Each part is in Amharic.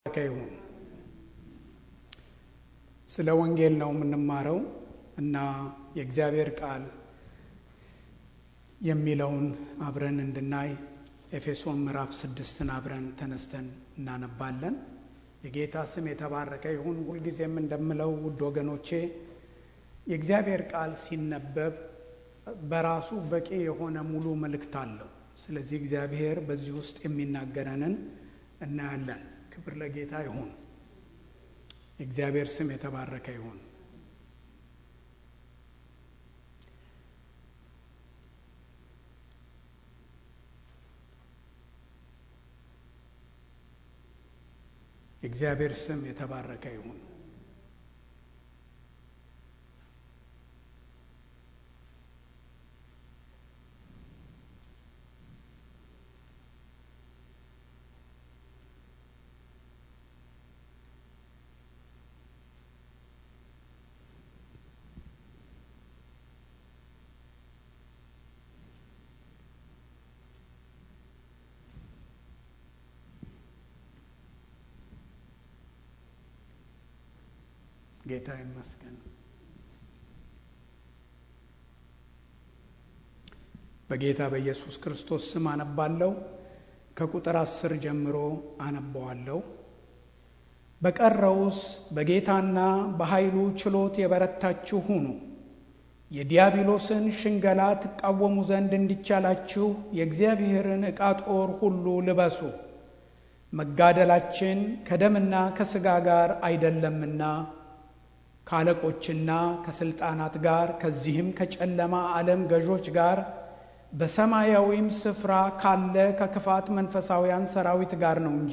ይሁን። ስለ ወንጌል ነው የምንማረው እና የእግዚአብሔር ቃል የሚለውን አብረን እንድናይ ኤፌሶን ምዕራፍ ስድስትን አብረን ተነስተን እናነባለን። የጌታ ስም የተባረከ ይሁን። ሁልጊዜም እንደምለው ውድ ወገኖቼ የእግዚአብሔር ቃል ሲነበብ በራሱ በቂ የሆነ ሙሉ መልእክት አለው። ስለዚህ እግዚአብሔር በዚህ ውስጥ የሚናገረንን እናያለን። ክብር ለጌታ ይሁን። የእግዚአብሔር ስም የተባረከ ይሁን። የእግዚአብሔር ስም የተባረከ ይሁን። ጌታ ይመስገን። በጌታ በኢየሱስ ክርስቶስ ስም አነባለሁ። ከቁጥር አስር ጀምሮ አነበዋለሁ። በቀረውስ በጌታና በኃይሉ ችሎት የበረታችሁ ሁኑ፣ የዲያብሎስን ሽንገላ ትቃወሙ ዘንድ እንዲቻላችሁ የእግዚአብሔርን ዕቃ ጦር ሁሉ ልበሱ። መጋደላችን ከደምና ከሥጋ ጋር አይደለምና ከአለቆችና ከስልጣናት ጋር ከዚህም ከጨለማ ዓለም ገዦች ጋር በሰማያዊም ስፍራ ካለ ከክፋት መንፈሳውያን ሰራዊት ጋር ነው እንጂ።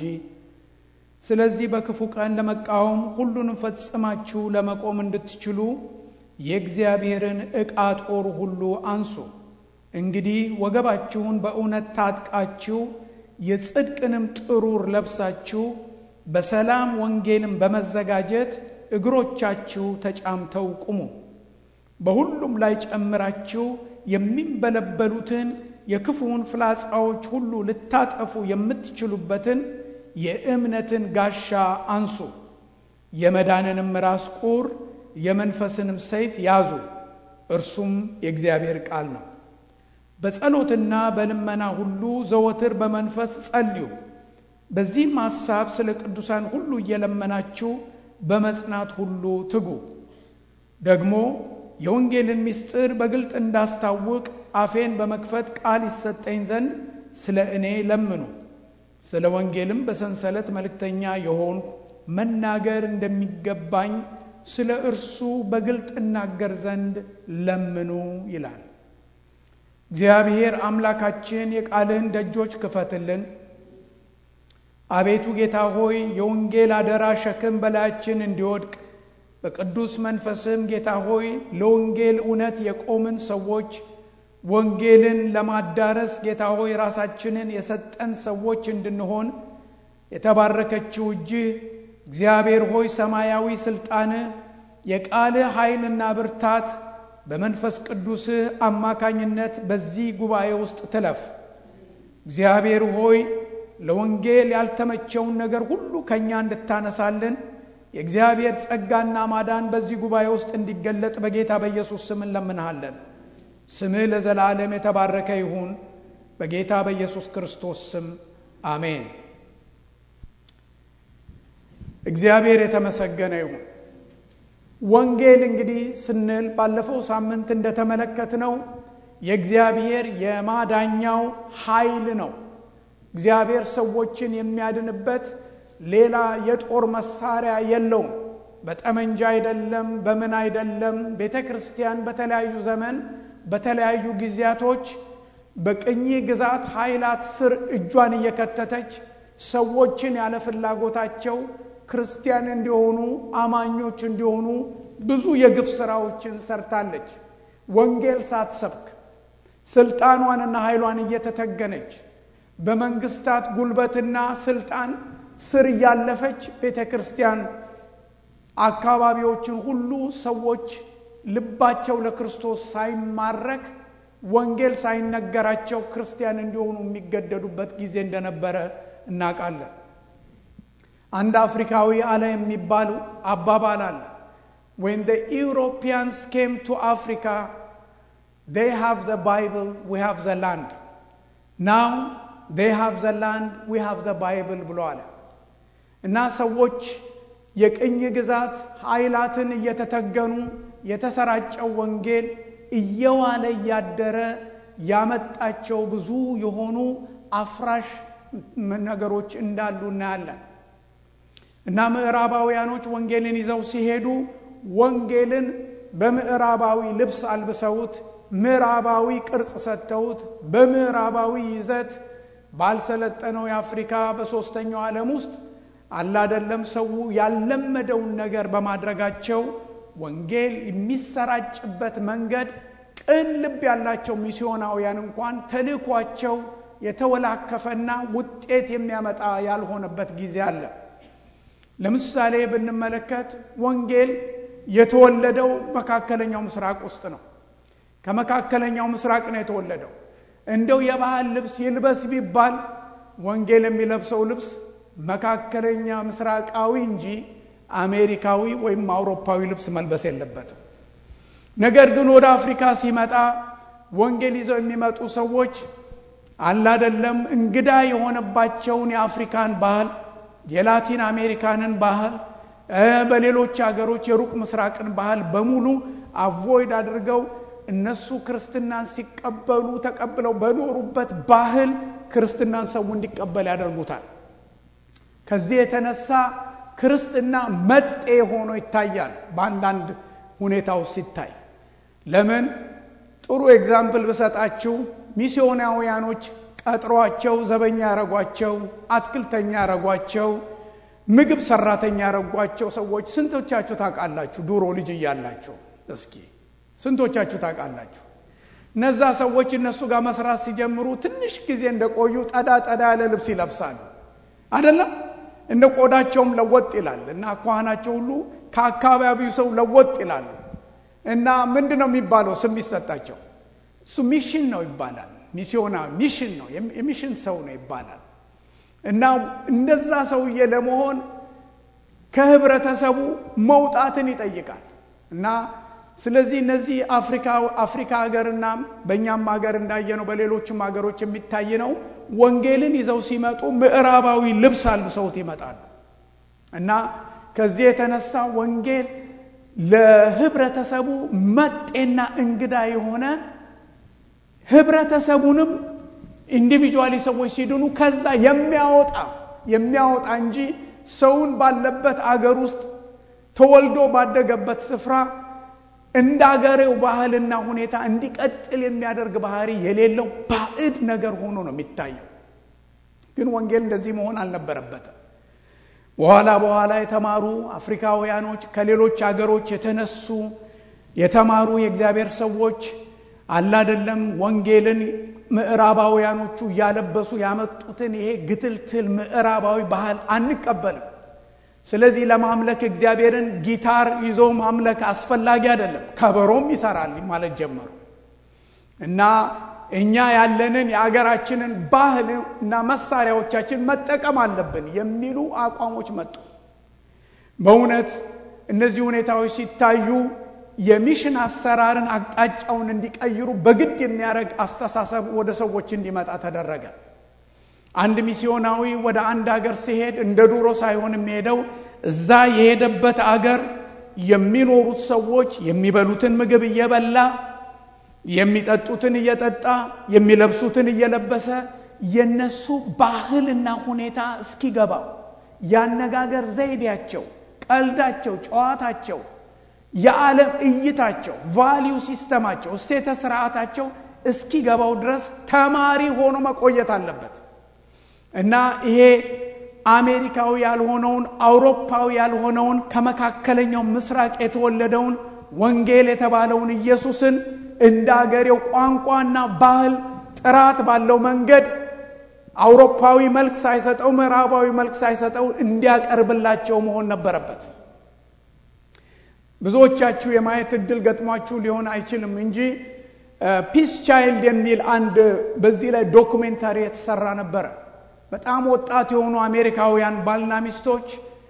ስለዚህ በክፉ ቀን ለመቃወም ሁሉንም ፈጽማችሁ ለመቆም እንድትችሉ የእግዚአብሔርን ዕቃ ጦር ሁሉ አንሱ። እንግዲህ ወገባችሁን በእውነት ታጥቃችሁ የጽድቅንም ጥሩር ለብሳችሁ በሰላም ወንጌልም በመዘጋጀት እግሮቻችሁ ተጫምተው ቁሙ። በሁሉም ላይ ጨምራችሁ የሚንበለበሉትን የክፉውን ፍላጻዎች ሁሉ ልታጠፉ የምትችሉበትን የእምነትን ጋሻ አንሱ። የመዳንንም ራስ ቁር የመንፈስንም ሰይፍ ያዙ፣ እርሱም የእግዚአብሔር ቃል ነው። በጸሎትና በልመና ሁሉ ዘወትር በመንፈስ ጸልዩ። በዚህም ሐሳብ ስለ ቅዱሳን ሁሉ እየለመናችሁ በመጽናት ሁሉ ትጉ። ደግሞ የወንጌልን ምስጢር በግልጥ እንዳስታውቅ አፌን በመክፈት ቃል ይሰጠኝ ዘንድ ስለ እኔ ለምኑ። ስለ ወንጌልም በሰንሰለት መልእክተኛ የሆንኩ መናገር እንደሚገባኝ ስለ እርሱ በግልጥ እናገር ዘንድ ለምኑ ይላል። እግዚአብሔር አምላካችን የቃልህን ደጆች ክፈትልን። አቤቱ ጌታ ሆይ የወንጌል አደራ ሸክም በላያችን እንዲወድቅ በቅዱስ መንፈስም ጌታ ሆይ ለወንጌል እውነት የቆምን ሰዎች ወንጌልን ለማዳረስ ጌታ ሆይ ራሳችንን የሰጠን ሰዎች እንድንሆን የተባረከችው እጅህ እግዚአብሔር ሆይ ሰማያዊ ስልጣንህ የቃልህ ኃይልና ብርታት በመንፈስ ቅዱስህ አማካኝነት በዚህ ጉባኤ ውስጥ ትለፍ። እግዚአብሔር ሆይ ለወንጌል ያልተመቸውን ነገር ሁሉ ከእኛ እንድታነሳልን የእግዚአብሔር ጸጋና ማዳን በዚህ ጉባኤ ውስጥ እንዲገለጥ በጌታ በኢየሱስ ስም እንለምንሃለን። ስምህ ለዘላለም የተባረከ ይሁን። በጌታ በኢየሱስ ክርስቶስ ስም አሜን። እግዚአብሔር የተመሰገነ ይሁን። ወንጌል እንግዲህ ስንል ባለፈው ሳምንት እንደተመለከትነው የእግዚአብሔር የማዳኛው ኃይል ነው። እግዚአብሔር ሰዎችን የሚያድንበት ሌላ የጦር መሳሪያ የለውም። በጠመንጃ አይደለም፣ በምን አይደለም። ቤተ ክርስቲያን በተለያዩ ዘመን በተለያዩ ጊዜያቶች በቅኝ ግዛት ኃይላት ስር እጇን እየከተተች ሰዎችን ያለ ፍላጎታቸው ክርስቲያን እንዲሆኑ አማኞች እንዲሆኑ ብዙ የግፍ ስራዎችን ሰርታለች። ወንጌል ሳትሰብክ ስልጣኗንና ኃይሏን እየተተገነች በመንግስታት ጉልበትና ስልጣን ስር እያለፈች ቤተ ክርስቲያን አካባቢዎችን ሁሉ ሰዎች ልባቸው ለክርስቶስ ሳይማረክ ወንጌል ሳይነገራቸው ክርስቲያን እንዲሆኑ የሚገደዱበት ጊዜ እንደነበረ እናውቃለን። አንድ አፍሪካዊ አለ የሚባሉ አባባል አለ when the Europeans came to Africa they have the Bible we have the land now they have the land we have the Bible ብሎ አለ እና ሰዎች የቅኝ ግዛት ኃይላትን እየተተገኑ የተሰራጨው ወንጌል እየዋለ እያደረ ያመጣቸው ብዙ የሆኑ አፍራሽ ነገሮች እንዳሉ እናያለን እና ምዕራባውያኖች ወንጌልን ይዘው ሲሄዱ ወንጌልን በምዕራባዊ ልብስ አልብሰውት ምዕራባዊ ቅርጽ ሰጥተውት በምዕራባዊ ይዘት ባልሰለጠነው የአፍሪካ በሦስተኛው ዓለም ውስጥ አላደለም ሰው ያልለመደውን ነገር በማድረጋቸው ወንጌል የሚሰራጭበት መንገድ ቅን ልብ ያላቸው ሚስዮናውያን እንኳን ተልእኳቸው የተወላከፈና ውጤት የሚያመጣ ያልሆነበት ጊዜ አለ ለምሳሌ ብንመለከት ወንጌል የተወለደው መካከለኛው ምስራቅ ውስጥ ነው ከመካከለኛው ምስራቅ ነው የተወለደው እንደው የባህል ልብስ ይልበስ ቢባል ወንጌል የሚለብሰው ልብስ መካከለኛ ምስራቃዊ እንጂ አሜሪካዊ ወይም አውሮፓዊ ልብስ መልበስ የለበትም ነገር ግን ወደ አፍሪካ ሲመጣ ወንጌል ይዘው የሚመጡ ሰዎች አላደለም እንግዳ የሆነባቸውን የአፍሪካን ባህል የላቲን አሜሪካንን ባህል በሌሎች ሀገሮች የሩቅ ምስራቅን ባህል በሙሉ አቮይድ አድርገው እነሱ ክርስትናን ሲቀበሉ ተቀብለው በኖሩበት ባህል ክርስትናን ሰው እንዲቀበል ያደርጉታል ከዚህ የተነሳ ክርስትና መጤ ሆኖ ይታያል በአንዳንድ ሁኔታ ውስጥ ሲታይ ለምን ጥሩ ኤግዛምፕል ብሰጣችሁ ሚስዮናውያኖች ቀጥሯቸው ዘበኛ ያረጓቸው አትክልተኛ ያረጓቸው ምግብ ሰራተኛ ያረጓቸው ሰዎች ስንቶቻችሁ ታውቃላችሁ ድሮ ልጅ እያላችሁ እስኪ ስንቶቻችሁ ታውቃላችሁ እነዛ ሰዎች እነሱ ጋር መስራት ሲጀምሩ ትንሽ ጊዜ እንደቆዩ ጠዳ ጠዳ ያለ ልብስ ይለብሳሉ አደለም እንደ ቆዳቸውም ለወጥ ይላል እና አኳኋናቸው ሁሉ ከአካባቢው ሰው ለወጥ ይላሉ እና ምንድን ነው የሚባለው ስም ይሰጣቸው እሱ ሚሽን ነው ይባላል ሚስዮና ሚሽን ነው የሚሽን ሰው ነው ይባላል እና እንደዛ ሰውዬ ለመሆን ከህብረተሰቡ መውጣትን ይጠይቃል እና ስለዚህ እነዚህ አፍሪካ ሀገርና በእኛም ሀገር እንዳየነው በሌሎችም ሀገሮች የሚታይ ነው ወንጌልን ይዘው ሲመጡ ምዕራባዊ ልብስ አልብሰውት ይመጣሉ እና ከዚህ የተነሳ ወንጌል ለህብረተሰቡ መጤና እንግዳ የሆነ ህብረተሰቡንም ኢንዲቪጁዋሊ ሰዎች ሲድኑ ከዛ የሚያወጣ የሚያወጣ እንጂ ሰውን ባለበት አገር ውስጥ ተወልዶ ባደገበት ስፍራ እንደ አገሬው ባህልና ሁኔታ እንዲቀጥል የሚያደርግ ባህሪ የሌለው ባዕድ ነገር ሆኖ ነው የሚታየው ግን ወንጌል እንደዚህ መሆን አልነበረበትም በኋላ በኋላ የተማሩ አፍሪካውያኖች ከሌሎች አገሮች የተነሱ የተማሩ የእግዚአብሔር ሰዎች አላደለም ወንጌልን ምዕራባውያኖቹ እያለበሱ ያመጡትን ይሄ ግትልትል ምዕራባዊ ባህል አንቀበልም ስለዚህ ለማምለክ እግዚአብሔርን ጊታር ይዞ ማምለክ አስፈላጊ አይደለም ከበሮም ይሰራል ማለት ጀመሩ እና እኛ ያለንን የአገራችንን ባህል እና መሳሪያዎቻችን መጠቀም አለብን የሚሉ አቋሞች መጡ በእውነት እነዚህ ሁኔታዎች ሲታዩ የሚሽን አሰራርን አቅጣጫውን እንዲቀይሩ በግድ የሚያደርግ አስተሳሰብ ወደ ሰዎች እንዲመጣ ተደረገ አንድ ሚስዮናዊ ወደ አንድ አገር ሲሄድ እንደ ዱሮ ሳይሆን የሚሄደው እዛ የሄደበት አገር የሚኖሩት ሰዎች የሚበሉትን ምግብ እየበላ የሚጠጡትን እየጠጣ የሚለብሱትን እየለበሰ የነሱ ባህልና ሁኔታ እስኪገባው ያነጋገር ዘይቤያቸው ቀልዳቸው ጨዋታቸው የዓለም እይታቸው ቫሊዩ ሲስተማቸው እሴተ ስርዓታቸው እስኪገባው ድረስ ተማሪ ሆኖ መቆየት አለበት እና ይሄ አሜሪካዊ ያልሆነውን አውሮፓዊ ያልሆነውን ከመካከለኛው ምስራቅ የተወለደውን ወንጌል የተባለውን ኢየሱስን እንደ አገሬው ቋንቋና ባህል ጥራት ባለው መንገድ አውሮፓዊ መልክ ሳይሰጠው ምዕራባዊ መልክ ሳይሰጠው እንዲያቀርብላቸው መሆን ነበረበት ብዙዎቻችሁ የማየት እድል ገጥሟችሁ ሊሆን አይችልም እንጂ ፒስ ቻይልድ የሚል አንድ በዚህ ላይ ዶኩሜንታሪ የተሰራ ነበረ በጣም ወጣት የሆኑ አሜሪካውያን ባልና ሚስቶች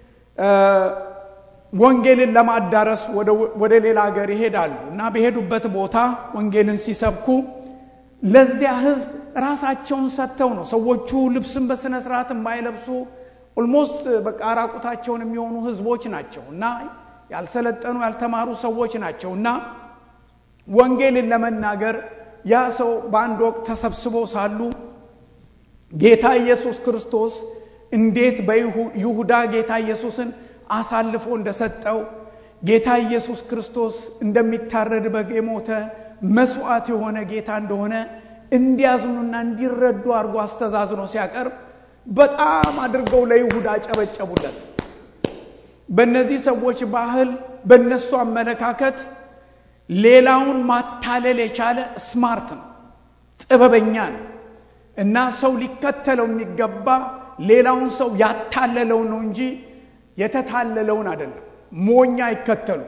ወንጌልን ለማዳረስ ወደ ሌላ ሀገር ይሄዳሉ እና በሄዱበት ቦታ ወንጌልን ሲሰብኩ ለዚያ ህዝብ ራሳቸውን ሰጥተው ነው። ሰዎቹ ልብስን በስነ ስርዓት የማይለብሱ ኦልሞስት በቃ ራቁታቸውን የሚሆኑ ህዝቦች ናቸው እና ያልሰለጠኑ ያልተማሩ ሰዎች ናቸው እና ወንጌልን ለመናገር ያ ሰው በአንድ ወቅት ተሰብስበው ሳሉ ጌታ ኢየሱስ ክርስቶስ እንዴት በይሁዳ ጌታ ኢየሱስን አሳልፎ እንደሰጠው ጌታ ኢየሱስ ክርስቶስ እንደሚታረድ በግ የሞተ መስዋዕት የሆነ ጌታ እንደሆነ እንዲያዝኑና እንዲረዱ አድርጎ አስተዛዝኖ ሲያቀርብ በጣም አድርገው ለይሁዳ አጨበጨቡለት። በእነዚህ ሰዎች ባህል፣ በእነሱ አመለካከት ሌላውን ማታለል የቻለ ስማርት ነው፣ ጥበበኛ ነው እና ሰው ሊከተለው የሚገባ ሌላውን ሰው ያታለለውን ነው እንጂ የተታለለውን አይደለም። ሞኛ አይከተሉ።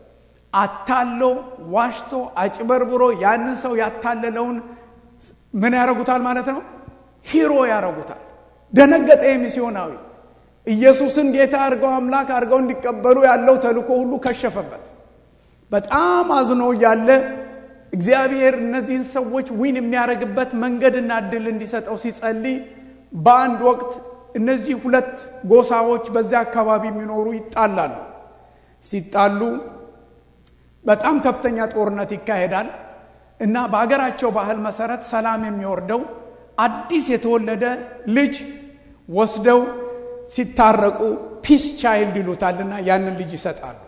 አታሎ ዋሽቶ አጭበርብሮ ያንን ሰው ያታለለውን ምን ያደርጉታል ማለት ነው? ሂሮ ያደርጉታል። ደነገጠ የሚስዮናዊ ኢየሱስን ጌታ አድርገው አምላክ አድርገው እንዲቀበሉ ያለው ተልእኮ ሁሉ ከሸፈበት። በጣም አዝኖ እያለ እግዚአብሔር እነዚህን ሰዎች ዊን የሚያደርግበት መንገድና እድል እንዲሰጠው ሲጸልይ በአንድ ወቅት እነዚህ ሁለት ጎሳዎች በዚያ አካባቢ የሚኖሩ ይጣላሉ። ሲጣሉ በጣም ከፍተኛ ጦርነት ይካሄዳል እና በሀገራቸው ባህል መሰረት ሰላም የሚወርደው አዲስ የተወለደ ልጅ ወስደው ሲታረቁ ፒስ ቻይልድ ይሉታልና ያንን ልጅ ይሰጣሉ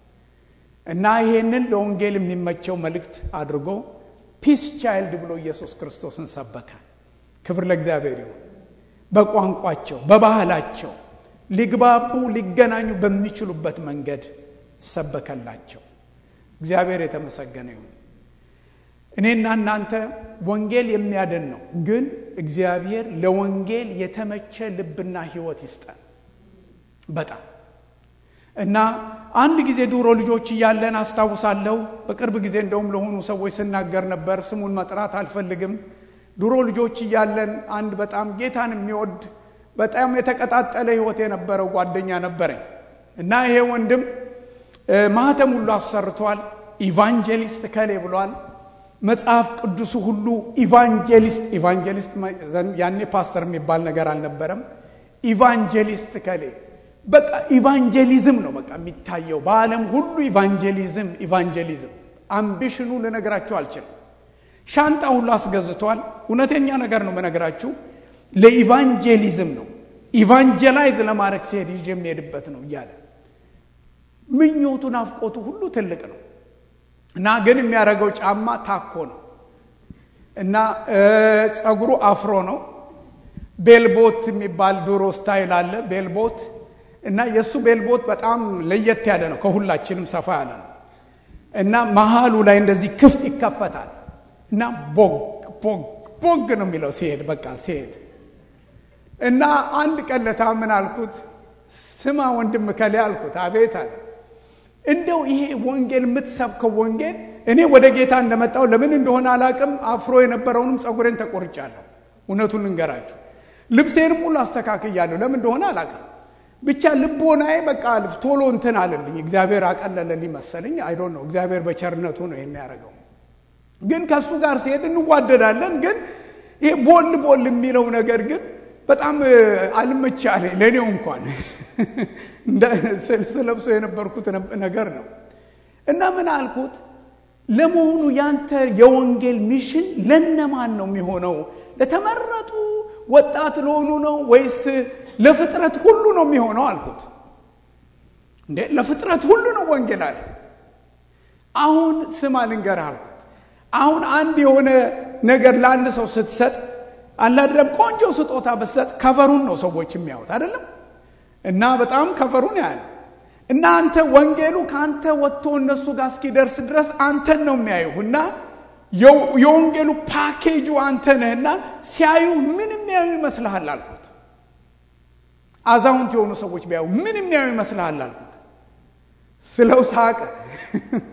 እና ይሄንን ለወንጌል የሚመቸው መልእክት አድርጎ ፒስ ቻይልድ ብሎ ኢየሱስ ክርስቶስን ሰበከ። ክብር ለእግዚአብሔር ይሁን። በቋንቋቸው በባህላቸው ሊግባቡ ሊገናኙ በሚችሉበት መንገድ ሰበከላቸው። እግዚአብሔር የተመሰገነ ይሁን። እኔና እናንተ ወንጌል የሚያድን ነው፣ ግን እግዚአብሔር ለወንጌል የተመቸ ልብና ሕይወት ይስጠን። በጣም እና አንድ ጊዜ ድሮ ልጆች እያለን አስታውሳለሁ። በቅርብ ጊዜ እንደውም ለሆኑ ሰዎች ስናገር ነበር። ስሙን መጥራት አልፈልግም። ድሮ ልጆች እያለን አንድ በጣም ጌታን የሚወድ በጣም የተቀጣጠለ ሕይወት የነበረው ጓደኛ ነበረኝ እና ይሄ ወንድም ማህተም ሁሉ አሰርቷል። ኢቫንጀሊስት ከሌ ብሏል። መጽሐፍ ቅዱሱ ሁሉ ኢቫንጀሊስት ኢቫንጀሊስት ያኔ ፓስተር የሚባል ነገር አልነበረም። ኢቫንጀሊስት ከሌ በቃ ኢቫንጀሊዝም ነው በቃ የሚታየው በዓለም ሁሉ ኢቫንጀሊዝም ኢቫንጀሊዝም። አምቢሽኑ ልነግራችሁ አልችልም። ሻንጣ ሁሉ አስገዝቷል። እውነተኛ ነገር ነው በነገራችሁ ለኢቫንጀሊዝም ነው ኢቫንጀላይዝ ለማድረግ ሲሄድ ይዤ የሚሄድበት ነው እያለ ምኞቱ ናፍቆቱ ሁሉ ትልቅ ነው እና ግን የሚያደርገው ጫማ ታኮ ነው እና ጸጉሩ አፍሮ ነው። ቤልቦት የሚባል ድሮ ስታይል አለ ቤልቦት እና የእሱ ቤልቦት በጣም ለየት ያለ ነው፣ ከሁላችንም ሰፋ ያለ ነው እና መሀሉ ላይ እንደዚህ ክፍት ይከፈታል እና ቦግ ቦግ ቦግ ነው የሚለው ሲሄድ በቃ ሲሄድ እና አንድ ቀለታ ምን አልኩት፣ ስማ ወንድም ከሌ አልኩት። አቤት አለ። እንደው ይሄ ወንጌል የምትሰብከው ወንጌል እኔ ወደ ጌታ እንደመጣው ለምን እንደሆነ አላቅም። አፍሮ የነበረውንም ጸጉሬን ተቆርጫለሁ። እውነቱን ልንገራችሁ፣ ልብሴንም ሁሉ አስተካክያለሁ። ለምን እንደሆነ አላቅም። ብቻ ልቦናዬ በቃ ቶሎ እንትን አለልኝ። እግዚአብሔር አቀለለልኝ መሰለኝ። አይዶ ነው እግዚአብሔር በቸርነቱ ነው ይሄን ያደረገው። ግን ከእሱ ጋር ሲሄድ እንዋደዳለን። ግን ይሄ ቦል ቦል የሚለው ነገር ግን በጣም አልመቻ አለኝ ለእኔው እንኳን ስለብሶ የነበርኩት ነገር ነው እና ምን አልኩት፣ ለመሆኑ ያንተ የወንጌል ሚሽን ለነማን ነው የሚሆነው? ለተመረጡ ወጣት ለሆኑ ነው ወይስ ለፍጥረት ሁሉ ነው የሚሆነው አልኩት። እንዴ ለፍጥረት ሁሉ ነው ወንጌል አለ። አሁን ስማ ልንገርህ አልኩት። አሁን አንድ የሆነ ነገር ለአንድ ሰው ስትሰጥ አላደለም ቆንጆ ስጦታ ብትሰጥ ከቨሩን ነው ሰዎች የሚያዩት አይደለም እና በጣም ከፈሩን ያህል እና አንተ ወንጌሉ ከአንተ ወጥቶ እነሱ ጋር እስኪደርስ ድረስ አንተን ነው የሚያዩ እና የወንጌሉ ፓኬጁ አንተ ነህና ሲያዩ ምን የሚያዩ ይመስልሃል አልኩት። አዛውንት የሆኑ ሰዎች ቢያዩ ምን የሚያዩ ይመስልሃል አልኩት። ስለው ሳቀ፣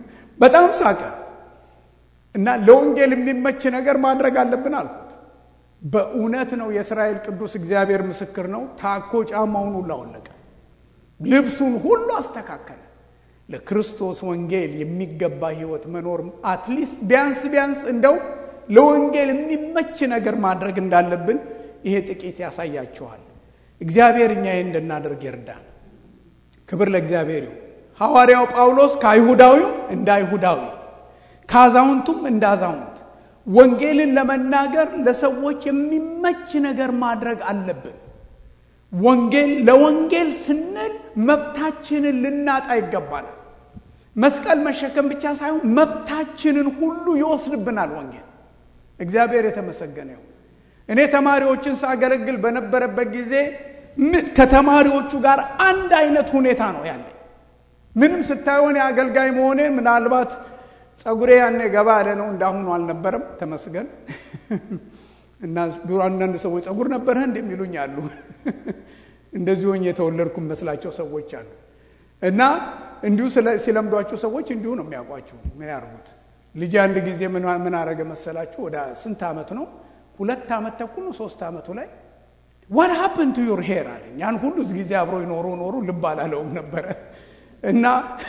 በጣም ሳቀ እና ለወንጌል የሚመች ነገር ማድረግ አለብን አልኩት። በእውነት ነው። የእስራኤል ቅዱስ እግዚአብሔር ምስክር ነው። ታኮ ጫማውን ሁሉ አወለቀ፣ ልብሱን ሁሉ አስተካከለ። ለክርስቶስ ወንጌል የሚገባ ህይወት መኖር አትሊስት ቢያንስ ቢያንስ እንደው ለወንጌል የሚመች ነገር ማድረግ እንዳለብን ይሄ ጥቂት ያሳያችኋል። እግዚአብሔር እኛ ይህ እንድናደርግ ይርዳን። ክብር ለእግዚአብሔር ይሁን። ሐዋርያው ጳውሎስ ከአይሁዳዊው እንደ አይሁዳዊ ከአዛውንቱም እንደ አዛውንት ወንጌልን ለመናገር ለሰዎች የሚመች ነገር ማድረግ አለብን። ወንጌል ለወንጌል ስንል መብታችንን ልናጣ ይገባናል። መስቀል መሸከም ብቻ ሳይሆን መብታችንን ሁሉ ይወስድብናል ወንጌል። እግዚአብሔር የተመሰገነ ይሁን። እኔ ተማሪዎችን ሳገለግል በነበረበት ጊዜ ከተማሪዎቹ ጋር አንድ አይነት ሁኔታ ነው ያለኝ። ምንም ስታየሆን የአገልጋይ መሆኔ ምናልባት ጸጉሬ ያኔ ገባ ያለ ነው፣ እንዳሁኑ አልነበረም። ተመስገን እና ድሮ አንዳንድ ሰዎች ጸጉር ነበረህ እንደሚሉኝ አሉ። እንደዚህ ሆኜ የተወለድኩ መስላቸው ሰዎች አሉ። እና እንዲሁ ሲለምዷችሁ ሰዎች እንዲሁ ነው የሚያውቋችሁ። ምን ያርጉት? ልጅ አንድ ጊዜ ምን አረገ መሰላችሁ? ወደ ስንት ዓመት ነው? ሁለት ዓመት ተኩል ነው፣ ሶስት ዓመቱ ላይ ዋት ሀፕን ቱ ዩር ሄር አለኝ። ያን ሁሉ ጊዜ አብሮ ይኖሩ ኖሩ ልብ አላለውም ነበረ እና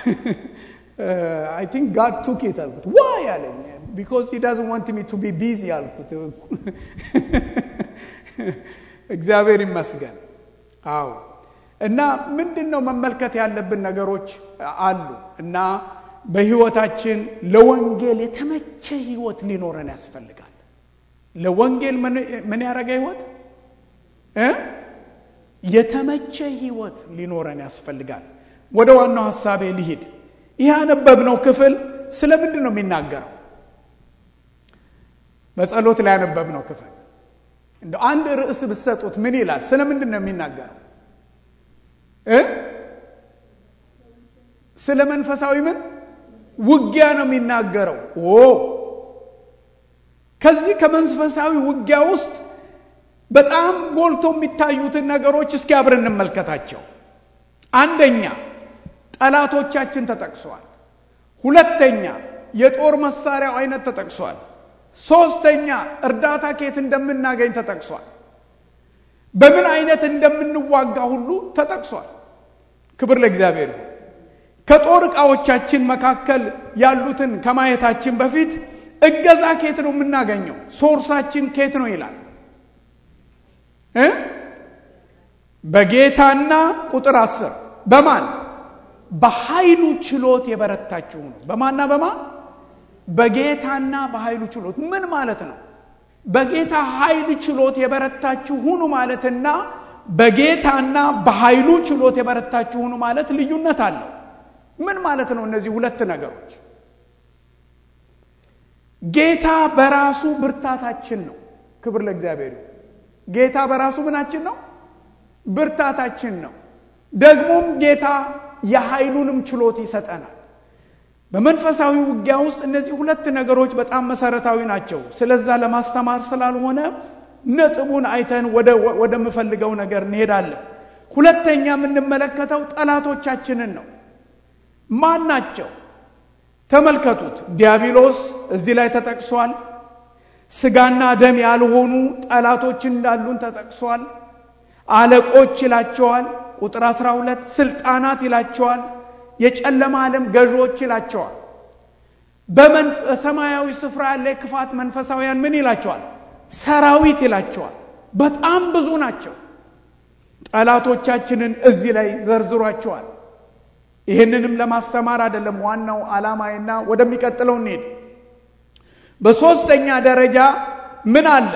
አይ ቲንክ ጋድ ቱክ ኢት አልኩት። ዋይ አለኝ። ቢኮዝ ሂ ዳዝንት ዋንት ሚ ቱ ቢ ቢዚ አልኩት። እግዚአብሔር ይመስገን። አዎ እና ምንድን ነው መመልከት ያለብን ነገሮች አሉ እና በህይወታችን ለወንጌል የተመቸ ህይወት ሊኖረን ያስፈልጋል። ለወንጌል ምን ያደረገ ህይወት እ የተመቸ ህይወት ሊኖረን ያስፈልጋል። ወደ ዋናው ሀሳቤ ልሂድ። ይህ ያነበብነው ክፍል ስለ ምንድን ነው የሚናገረው? በጸሎት ላይ ያነበብነው ክፍል እንደ አንድ ርዕስ ብትሰጡት ምን ይላል? ስለ ምንድን ነው የሚናገረው? እ ስለ መንፈሳዊ ምን ውጊያ ነው የሚናገረው። ኦ ከዚህ ከመንፈሳዊ ውጊያ ውስጥ በጣም ጎልቶ የሚታዩትን ነገሮች እስኪ አብረን እንመልከታቸው። አንደኛ ጠላቶቻችን ተጠቅሷል። ሁለተኛ የጦር መሳሪያው አይነት ተጠቅሷል። ሶስተኛ እርዳታ ከየት እንደምናገኝ ተጠቅሷል። በምን አይነት እንደምንዋጋ ሁሉ ተጠቅሷል። ክብር ለእግዚአብሔር። ከጦር ዕቃዎቻችን መካከል ያሉትን ከማየታችን በፊት እገዛ ከየት ነው የምናገኘው? ሶርሳችን ከየት ነው ይላል እ በጌታና ቁጥር አስር በማን በኃይሉ ችሎት የበረታችሁ ነው። በማና በማ በጌታና በኃይሉ ችሎት ምን ማለት ነው? በጌታ ኃይል ችሎት የበረታችሁ ሁኑ ማለትና በጌታና በኃይሉ ችሎት የበረታችሁ ሁኑ ማለት ልዩነት አለው። ምን ማለት ነው? እነዚህ ሁለት ነገሮች ጌታ በራሱ ብርታታችን ነው። ክብር ለእግዚአብሔር። ጌታ በራሱ ምናችን ነው? ብርታታችን ነው። ደግሞም ጌታ የኃይሉንም ችሎት ይሰጠናል። በመንፈሳዊ ውጊያ ውስጥ እነዚህ ሁለት ነገሮች በጣም መሰረታዊ ናቸው። ስለዛ ለማስተማር ስላልሆነ ነጥቡን አይተን ወደምፈልገው ነገር እንሄዳለን። ሁለተኛ የምንመለከተው ጠላቶቻችንን ነው። ማን ናቸው? ተመልከቱት። ዲያብሎስ እዚህ ላይ ተጠቅሷል። ስጋና ደም ያልሆኑ ጠላቶች እንዳሉን ተጠቅሷል። አለቆች ይላቸዋል። ቁጥር 12 ስልጣናት ይላቸዋል። የጨለማ ዓለም ገዢዎች ይላቸዋል። በሰማያዊ ስፍራ ያለ ክፋት መንፈሳውያን ምን ይላቸዋል? ሰራዊት ይላቸዋል። በጣም ብዙ ናቸው። ጠላቶቻችንን እዚህ ላይ ዘርዝሯቸዋል። ይህንንም ለማስተማር አይደለም ዋናው ዓላማዬና ወደሚቀጥለው እንሄድ። በሦስተኛ ደረጃ ምን አለ?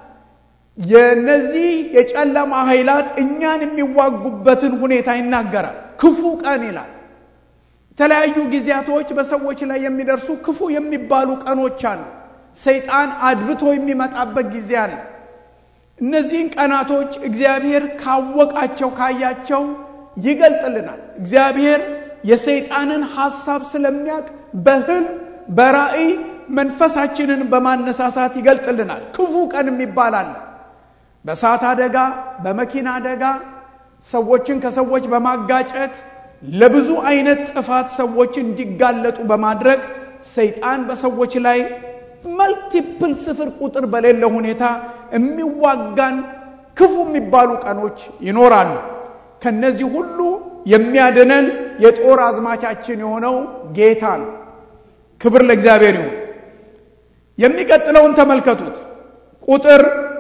የነዚህ የጨለማ ኃይላት እኛን የሚዋጉበትን ሁኔታ ይናገራል። ክፉ ቀን ይላል። የተለያዩ ጊዜያቶች በሰዎች ላይ የሚደርሱ ክፉ የሚባሉ ቀኖች አሉ። ሰይጣን አድብቶ የሚመጣበት ጊዜ አለ። እነዚህን ቀናቶች እግዚአብሔር ካወቃቸው ካያቸው ይገልጥልናል። እግዚአብሔር የሰይጣንን ሐሳብ ስለሚያውቅ በህልም በራእይ መንፈሳችንን በማነሳሳት ይገልጥልናል። ክፉ ቀን የሚባል አለ። በእሳት አደጋ፣ በመኪና አደጋ ሰዎችን ከሰዎች በማጋጨት ለብዙ አይነት ጥፋት ሰዎች እንዲጋለጡ በማድረግ ሰይጣን በሰዎች ላይ መልቲፕል ስፍር ቁጥር በሌለ ሁኔታ የሚዋጋን ክፉ የሚባሉ ቀኖች ይኖራሉ። ከነዚህ ሁሉ የሚያድነን የጦር አዝማቻችን የሆነው ጌታ ነው። ክብር ለእግዚአብሔር ይሁን። የሚቀጥለውን ተመልከቱት። ቁጥር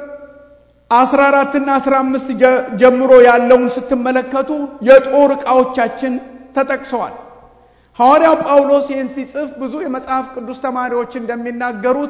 14 እና 15 ጀምሮ ያለውን ስትመለከቱ የጦር ዕቃዎቻችን ተጠቅሰዋል። ሐዋርያው ጳውሎስ ይህን ሲጽፍ ብዙ የመጽሐፍ ቅዱስ ተማሪዎች እንደሚናገሩት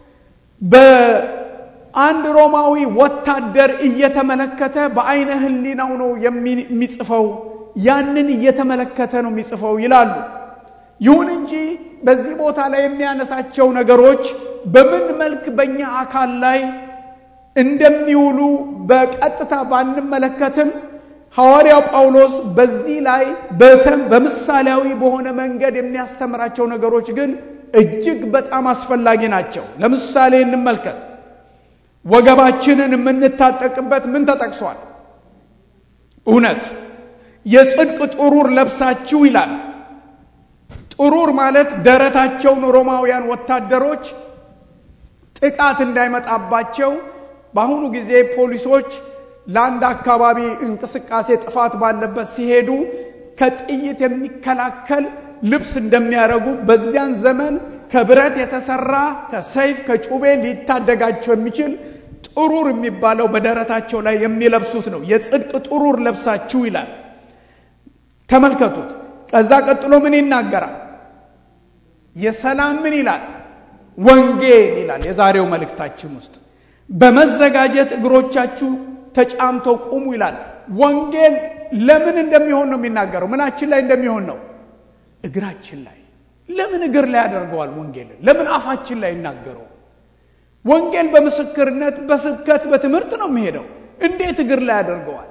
በአንድ ሮማዊ ወታደር እየተመለከተ በአይነ ሕሊናው ነው የሚጽፈው። ያንን እየተመለከተ ነው የሚጽፈው ይላሉ። ይሁን እንጂ በዚህ ቦታ ላይ የሚያነሳቸው ነገሮች በምን መልክ በእኛ አካል ላይ እንደሚውሉ በቀጥታ ባንመለከትም ሐዋርያው ጳውሎስ በዚህ ላይ በምሳሌያዊ በሆነ መንገድ የሚያስተምራቸው ነገሮች ግን እጅግ በጣም አስፈላጊ ናቸው። ለምሳሌ እንመልከት። ወገባችንን የምንታጠቅበት ምን ተጠቅሷል? እውነት የጽድቅ ጥሩር ለብሳችሁ ይላል። ጥሩር ማለት ደረታቸውን ሮማውያን ወታደሮች ጥቃት እንዳይመጣባቸው በአሁኑ ጊዜ ፖሊሶች ለአንድ አካባቢ እንቅስቃሴ ጥፋት ባለበት ሲሄዱ ከጥይት የሚከላከል ልብስ እንደሚያደርጉ በዚያን ዘመን ከብረት የተሰራ ከሰይፍ ከጩቤ ሊታደጋቸው የሚችል ጥሩር የሚባለው በደረታቸው ላይ የሚለብሱት ነው። የጽድቅ ጥሩር ለብሳችሁ ይላል። ተመልከቱት። ከዛ ቀጥሎ ምን ይናገራል? የሰላም ምን ይላል? ወንጌል ይላል። የዛሬው መልእክታችን ውስጥ በመዘጋጀት እግሮቻችሁ ተጫምተው ቁሙ ይላል። ወንጌል ለምን እንደሚሆን ነው የሚናገረው። ምናችን ላይ እንደሚሆን ነው? እግራችን ላይ። ለምን እግር ላይ ያደርገዋል? ወንጌልን ለምን አፋችን ላይ ይናገረው? ወንጌል በምስክርነት በስብከት በትምህርት ነው የሚሄደው። እንዴት እግር ላይ ያደርገዋል?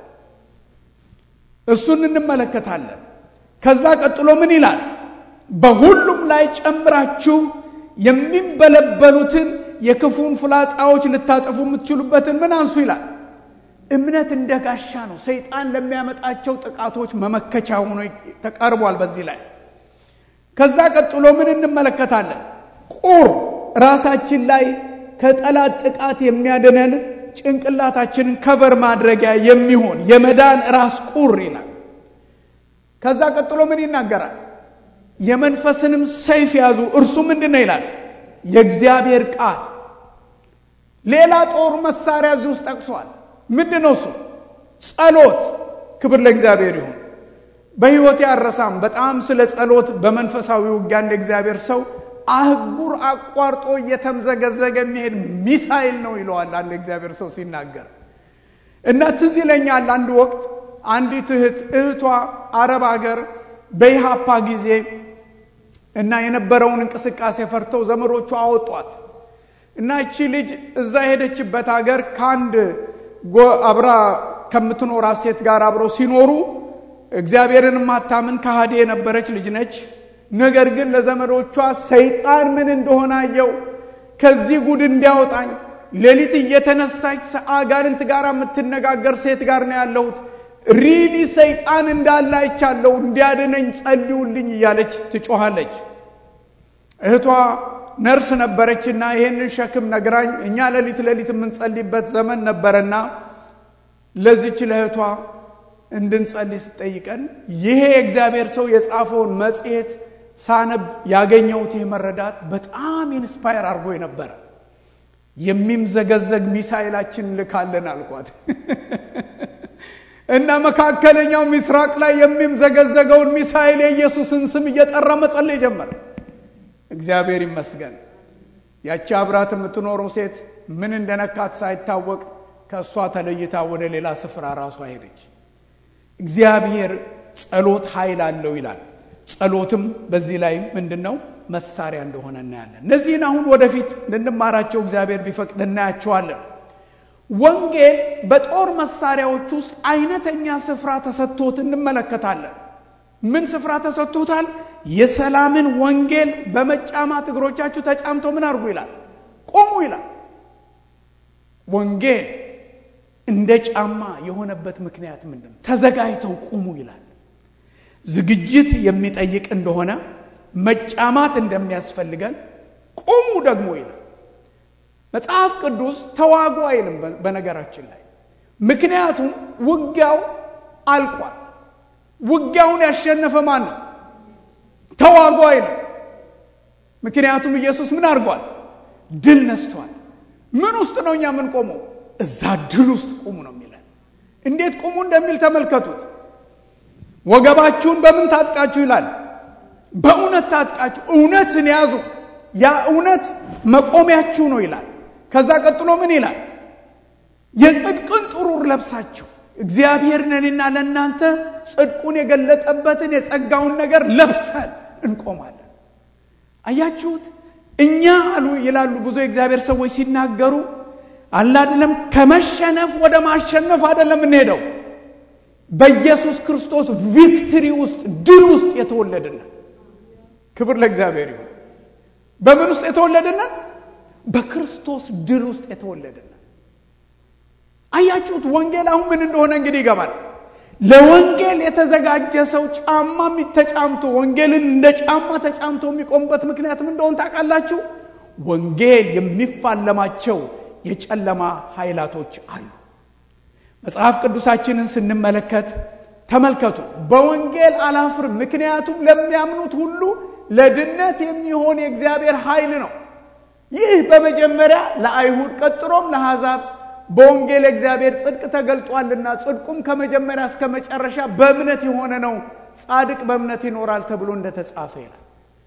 እሱን እንመለከታለን። ከዛ ቀጥሎ ምን ይላል? በሁሉም ላይ ጨምራችሁ የሚንበለበሉትን የክፉን ፍላጻዎች ልታጠፉ የምትችሉበትን ምን አንሱ ይላል። እምነት እንደ ጋሻ ነው። ሰይጣን ለሚያመጣቸው ጥቃቶች መመከቻ ሆኖ ተቀርቧል። በዚህ ላይ ከዛ ቀጥሎ ምን እንመለከታለን? ቁር ራሳችን ላይ ከጠላት ጥቃት የሚያድነን ጭንቅላታችንን ከቨር ማድረጊያ የሚሆን የመዳን ራስ ቁር ይላል። ከዛ ቀጥሎ ምን ይናገራል? የመንፈስንም ሰይፍ ያዙ፣ እርሱ ምንድን ነው ይላል? የእግዚአብሔር ቃል። ሌላ ጦር መሳሪያ እዚህ ውስጥ ጠቅሷል። ምንድን ነው እሱ? ጸሎት። ክብር ለእግዚአብሔር ይሁን። በሕይወቴ አረሳም በጣም ስለ ጸሎት በመንፈሳዊ ውጊያ እንደ እግዚአብሔር ሰው አህጉር አቋርጦ እየተምዘገዘገ የሚሄድ ሚሳይል ነው ይለዋል አንድ እግዚአብሔር ሰው ሲናገር እና ትዝ ይለኛል አንድ ወቅት አንዲት እህት እህቷ አረብ ሀገር በኢሃፓ ጊዜ እና የነበረውን እንቅስቃሴ ፈርተው ዘመዶቿ አወጧት እና እቺ ልጅ እዛ የሄደችበት ሀገር ከአንድ አብራ ከምትኖራት ሴት ጋር አብረው ሲኖሩ እግዚአብሔርን ማታምን ከሃዲ የነበረች ልጅ ነች። ነገር ግን ለዘመዶቿ ሰይጣን ምን እንደሆነ አየው፣ ከዚህ ጉድ እንዲያወጣኝ ሌሊት እየተነሳች አጋንንት ጋር የምትነጋገር ሴት ጋር ነው ያለሁት፣ ሪሊ ሰይጣን እንዳለ አይቻለሁ፣ እንዲያድነኝ ጸልዩልኝ እያለች ትጮኻለች። እህቷ ነርስ ነበረችና ይህንን ሸክም ነግራኝ፣ እኛ ሌሊት ሌሊት የምንጸልይበት ዘመን ነበረና ለዚች ለእህቷ እንድንጸልይ ስጠይቀን ይሄ የእግዚአብሔር ሰው የጻፈውን መጽሔት ሳነብ ያገኘሁት ይህ መረዳት በጣም ኢንስፓየር አድርጎ ነበረ። የሚምዘገዘግ ሚሳይላችን ልካለን አልኳት እና መካከለኛው ምስራቅ ላይ የሚምዘገዘገውን ሚሳይል የኢየሱስን ስም እየጠራ መጸለይ ጀመረ። እግዚአብሔር ይመስገን። ያቺ አብራት የምትኖረው ሴት ምን እንደነካት ሳይታወቅ ከእሷ ተለይታ ወደ ሌላ ስፍራ ራሷ ሄደች። እግዚአብሔር ጸሎት ኃይል አለው ይላል። ጸሎትም በዚህ ላይ ምንድን ነው መሳሪያ እንደሆነ እናያለን። እነዚህን አሁን ወደፊት ልንማራቸው እግዚአብሔር ቢፈቅድ እናያቸዋለን። ወንጌል በጦር መሳሪያዎች ውስጥ አይነተኛ ስፍራ ተሰጥቶት እንመለከታለን። ምን ስፍራ ተሰጥቶታል? የሰላምን ወንጌል በመጫማት እግሮቻችሁ ተጫምተው ምን አድርጉ ይላል? ቆሙ ይላል። ወንጌል እንደ ጫማ የሆነበት ምክንያት ምንድን ነው? ተዘጋጅተው ቁሙ ይላል። ዝግጅት የሚጠይቅ እንደሆነ መጫማት እንደሚያስፈልገን ቁሙ ደግሞ ይላል። መጽሐፍ ቅዱስ ተዋጉ አይልም። በነገራችን ላይ ምክንያቱም ውጊያው አልቋል። ውጊያውን ያሸነፈ ማን ነው? ተዋጉ አይልም። ምክንያቱም ኢየሱስ ምን አድርጓል? ድል ነስቷል። ምን ውስጥ ነው እኛ የምንቆመው? እዛ ድል ውስጥ ቁሙ ነው የሚለን። እንዴት ቁሙ እንደሚል ተመልከቱት። ወገባችሁን በምን ታጥቃችሁ ይላል? በእውነት ታጥቃችሁ እውነትን ያዙ። ያ እውነት መቆሚያችሁ ነው ይላል። ከዛ ቀጥሎ ምን ይላል? የጽድቅን ጥሩር ለብሳችሁ እግዚአብሔር ነንና ለእናንተ ጽድቁን የገለጠበትን የጸጋውን ነገር ለብሰን እንቆማለን። አያችሁት? እኛ አሉ ይላሉ ብዙ የእግዚአብሔር ሰዎች ሲናገሩ አለ አይደለም፣ ከመሸነፍ ወደ ማሸነፍ አይደለም እንሄደው በኢየሱስ ክርስቶስ ቪክትሪ ውስጥ ድል ውስጥ የተወለድነን። ክብር ለእግዚአብሔር ይሁን። በምን ውስጥ የተወለድነን? በክርስቶስ ድል ውስጥ የተወለድነን። አያችሁት? ወንጌል አሁን ምን እንደሆነ እንግዲህ ይገባል። ለወንጌል የተዘጋጀ ሰው ጫማ ተጫምቶ ወንጌልን እንደ ጫማ ተጫምቶ የሚቆምበት ምክንያት ምን እንደሆነ ታውቃላችሁ? ወንጌል የሚፋለማቸው የጨለማ ኃይላቶች አሉ። መጽሐፍ ቅዱሳችንን ስንመለከት ተመልከቱ። በወንጌል አላፍርም፣ ምክንያቱም ለሚያምኑት ሁሉ ለድነት የሚሆን የእግዚአብሔር ኃይል ነው። ይህ በመጀመሪያ ለአይሁድ ቀጥሎም ለአሕዛብ በወንጌል የእግዚአብሔር ጽድቅ ተገልጧልና ጽድቁም ከመጀመሪያ እስከ መጨረሻ በእምነት የሆነ ነው። ጻድቅ በእምነት ይኖራል ተብሎ እንደተጻፈ ይላል።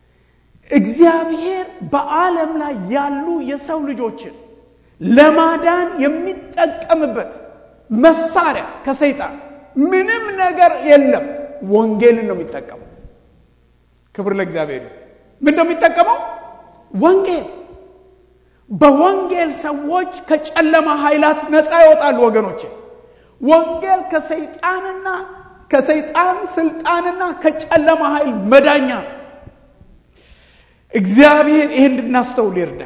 እግዚአብሔር በዓለም ላይ ያሉ የሰው ልጆችን ለማዳን የሚጠቀምበት መሳሪያ ከሰይጣን ምንም ነገር የለም። ወንጌልን ነው የሚጠቀመው። ክብር ለእግዚአብሔር። ምን ነው የሚጠቀመው? ወንጌል። በወንጌል ሰዎች ከጨለማ ኃይላት ነፃ ይወጣሉ። ወገኖች ወንጌል ከሰይጣንና ከሰይጣን ስልጣንና ከጨለማ ኃይል መዳኛ ነው። እግዚአብሔር ይህን እንድናስተውል ይርዳ።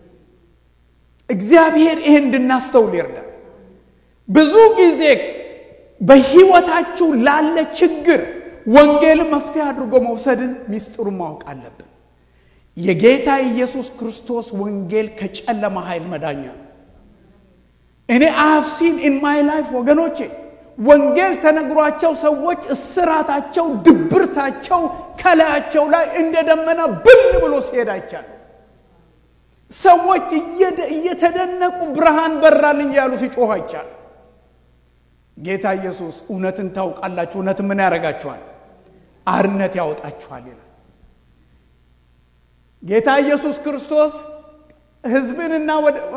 እግዚአብሔር ይህን እንድናስተውል ይርዳ። ብዙ ጊዜ በሕይወታችሁ ላለ ችግር ወንጌልን መፍትሄ አድርጎ መውሰድን ሚስጥሩን ማወቅ አለብን። የጌታ ኢየሱስ ክርስቶስ ወንጌል ከጨለማ ኃይል መዳኛ ነው። እኔ አፍሲን ኢን ማይ ላይፍ ወገኖቼ ወንጌል ተነግሯቸው ሰዎች እስራታቸው፣ ድብርታቸው ከላያቸው ላይ እንደ ደመና ብን ብሎ ሲሄድ አይቻለሁ። ሰዎች እየተደነቁ ብርሃን በራልኝ ያሉ ሲጮህ አይቻለሁ። ጌታ ኢየሱስ እውነትን ታውቃላችሁ፣ እውነት ምን ያደርጋችኋል? አርነት ያወጣችኋል ይላል። ጌታ ኢየሱስ ክርስቶስ ሕዝብንና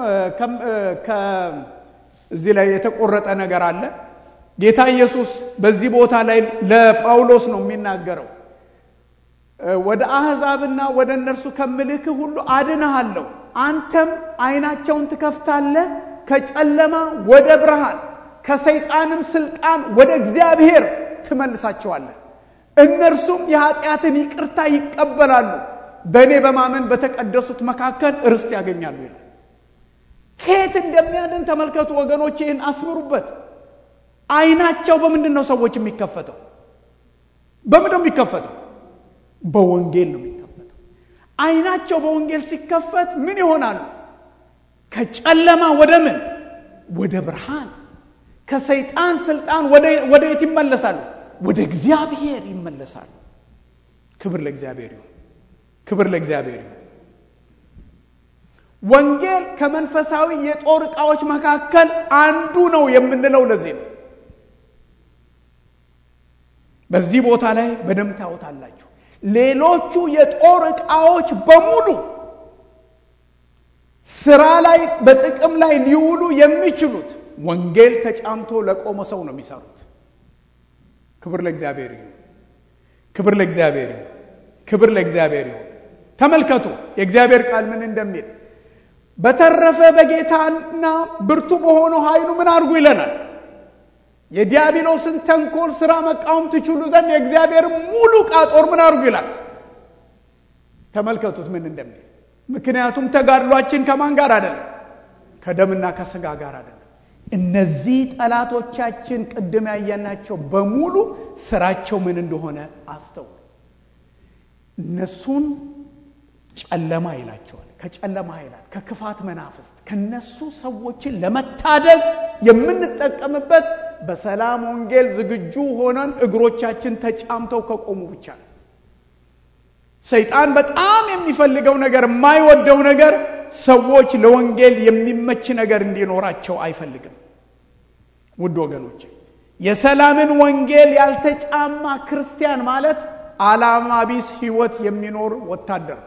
እዚህ ላይ የተቆረጠ ነገር አለ። ጌታ ኢየሱስ በዚህ ቦታ ላይ ለጳውሎስ ነው የሚናገረው። ወደ አሕዛብና ወደ እነርሱ ከምልክህ ሁሉ አድንሃለሁ፣ አንተም ዓይናቸውን ትከፍታለህ ከጨለማ ወደ ብርሃን ከሰይጣንም ስልጣን ወደ እግዚአብሔር ትመልሳቸዋለህ። እነርሱም የኃጢአትን ይቅርታ ይቀበላሉ፣ በእኔ በማመን በተቀደሱት መካከል ርስት ያገኛሉ ይላል። ከየት እንደሚያድን ተመልከቱ ወገኖች፣ ይህን አስምሩበት። ዓይናቸው በምንድን ነው ሰዎች የሚከፈተው? በምንድን ነው የሚከፈተው? በወንጌል ነው የሚከፈተው። ዓይናቸው በወንጌል ሲከፈት ምን ይሆናሉ? ከጨለማ ወደ ምን? ወደ ብርሃን ከሰይጣን ስልጣን ወደ የት ይመለሳሉ? ወደ እግዚአብሔር ይመለሳሉ። ክብር ለእግዚአብሔር ይሁን። ክብር ለእግዚአብሔር ይሁን። ወንጌል ከመንፈሳዊ የጦር ዕቃዎች መካከል አንዱ ነው የምንለው ለዚህ ነው። በዚህ ቦታ ላይ በደንብ ታዩታላችሁ። ሌሎቹ የጦር ዕቃዎች በሙሉ ስራ ላይ በጥቅም ላይ ሊውሉ የሚችሉት ወንጌል ተጫምቶ ለቆመ ሰው ነው የሚሰሩት። ክብር ለእግዚአብሔር ይሁን። ክብር ለእግዚአብሔር ይሁን። ክብር ለእግዚአብሔር ይሁን። ተመልከቱ የእግዚአብሔር ቃል ምን እንደሚል በተረፈ በጌታና ብርቱ በሆነው ኃይሉ ምን አድርጉ ይለናል። የዲያብሎስን ተንኮል ስራ መቃወም ትችሉ ዘንድ የእግዚአብሔር ሙሉ ዕቃ ጦር ምን አድርጉ ይላል። ተመልከቱት ምን እንደሚል። ምክንያቱም ተጋድሏችን ከማን ጋር አይደለም? ከደምና ከስጋ ጋር አይደለም። እነዚህ ጠላቶቻችን ቅድም ያየናቸው በሙሉ ስራቸው ምን እንደሆነ አስተውሉ። እነሱን ጨለማ ይላቸዋል ከጨለማ ኃይላት፣ ከክፋት መናፍስት ከነሱ ሰዎችን ለመታደግ የምንጠቀምበት በሰላም ወንጌል ዝግጁ ሆነን እግሮቻችን ተጫምተው ከቆሙ ብቻ ነው። ሰይጣን በጣም የሚፈልገው ነገር የማይወደው ነገር ሰዎች ለወንጌል የሚመች ነገር እንዲኖራቸው አይፈልግም። ውድ ወገኖች የሰላምን ወንጌል ያልተጫማ ክርስቲያን ማለት ዓላማ ቢስ ሕይወት የሚኖር ወታደር።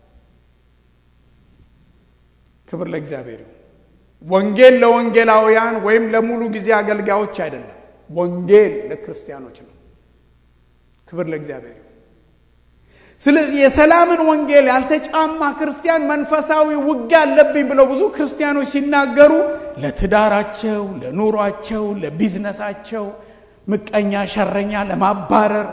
ክብር ለእግዚአብሔር ይሁን። ወንጌል ለወንጌላውያን ወይም ለሙሉ ጊዜ አገልጋዮች አይደለም። ወንጌል ለክርስቲያኖች ነው። ክብር ለእግዚአብሔር ይሁን። ስለዚህ የሰላምን ወንጌል ያልተጫማ ክርስቲያን መንፈሳዊ ውጊያ አለብኝ ብለው ብዙ ክርስቲያኖች ሲናገሩ ለትዳራቸው፣ ለኑሯቸው፣ ለቢዝነሳቸው ምቀኛ፣ ሸረኛ ለማባረር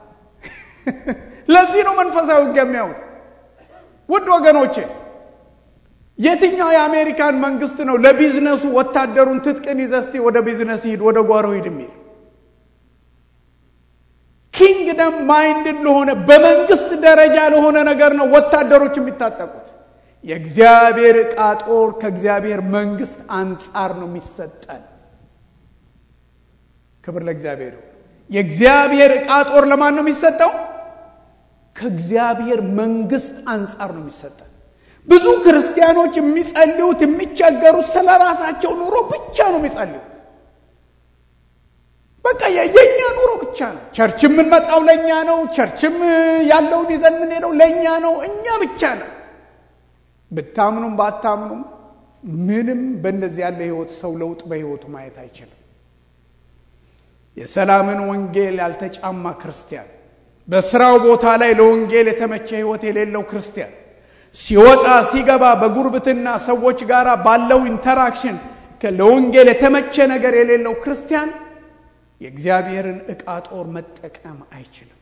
ለዚህ ነው መንፈሳዊ ውጊያ የሚያዩት። ውድ ወገኖቼ የትኛው የአሜሪካን መንግስት ነው ለቢዝነሱ ወታደሩን ትጥቅን ይዘህ እስቲ ወደ ቢዝነስ ሂድ፣ ወደ ጓሮ ሂድ የሚል ኪንግደም ማይንድድ ለሆነ በመንግስት ደረጃ ለሆነ ነገር ነው ወታደሮች የሚታጠቁት። የእግዚአብሔር ዕቃ ጦር ከእግዚአብሔር መንግስት አንጻር ነው የሚሰጠን። ክብር ለእግዚአብሔር። የእግዚአብሔር ዕቃ ጦር ለማን ነው የሚሰጠው? ከእግዚአብሔር መንግስት አንጻር ነው የሚሰጠን። ብዙ ክርስቲያኖች የሚጸልዩት የሚቸገሩት ስለ ራሳቸው ኑሮ ብቻ ነው የሚጸልዩት። በቃ የኛ ኑሮ ብቻ ነው። ቸርች የምንመጣው ለእኛ ነው። ቸርችም ያለውን ይዘን የምንሄደው ለእኛ ነው። እኛ ብቻ ነው። ብታምኑም ባታምኑም ምንም በእንደዚህ ያለ ህይወት ሰው ለውጥ በህይወቱ ማየት አይችልም። የሰላምን ወንጌል ያልተጫማ ክርስቲያን፣ በስራው ቦታ ላይ ለወንጌል የተመቸ ህይወት የሌለው ክርስቲያን ሲወጣ ሲገባ በጉርብትና ሰዎች ጋር ባለው ኢንተራክሽን ለወንጌል የተመቸ ነገር የሌለው ክርስቲያን የእግዚአብሔርን ዕቃ ጦር መጠቀም አይችልም።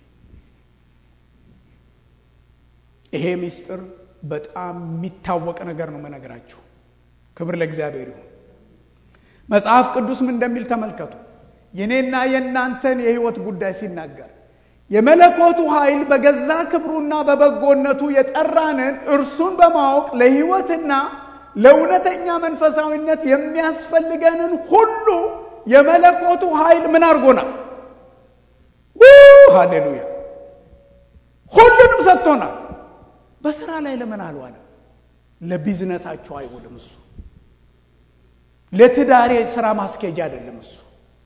ይሄ ምስጢር በጣም የሚታወቅ ነገር ነው መነግራችሁ። ክብር ለእግዚአብሔር ይሁን። መጽሐፍ ቅዱስ ምን እንደሚል ተመልከቱ። የኔና የእናንተን የህይወት ጉዳይ ሲናገር የመለኮቱ ኃይል በገዛ ክብሩና በበጎነቱ የጠራንን እርሱን በማወቅ ለህይወትና ለእውነተኛ መንፈሳዊነት የሚያስፈልገንን ሁሉ የመለኮቱ ኃይል ምን አድርጎናል? ሃሌሉያ! ሁሉንም ሰጥቶናል። በስራ ላይ ለምን አልዋለም? ለቢዝነሳችሁ አይውልም እሱ። ለትዳሬ ስራ ማስኬጃ አይደለም እሱ።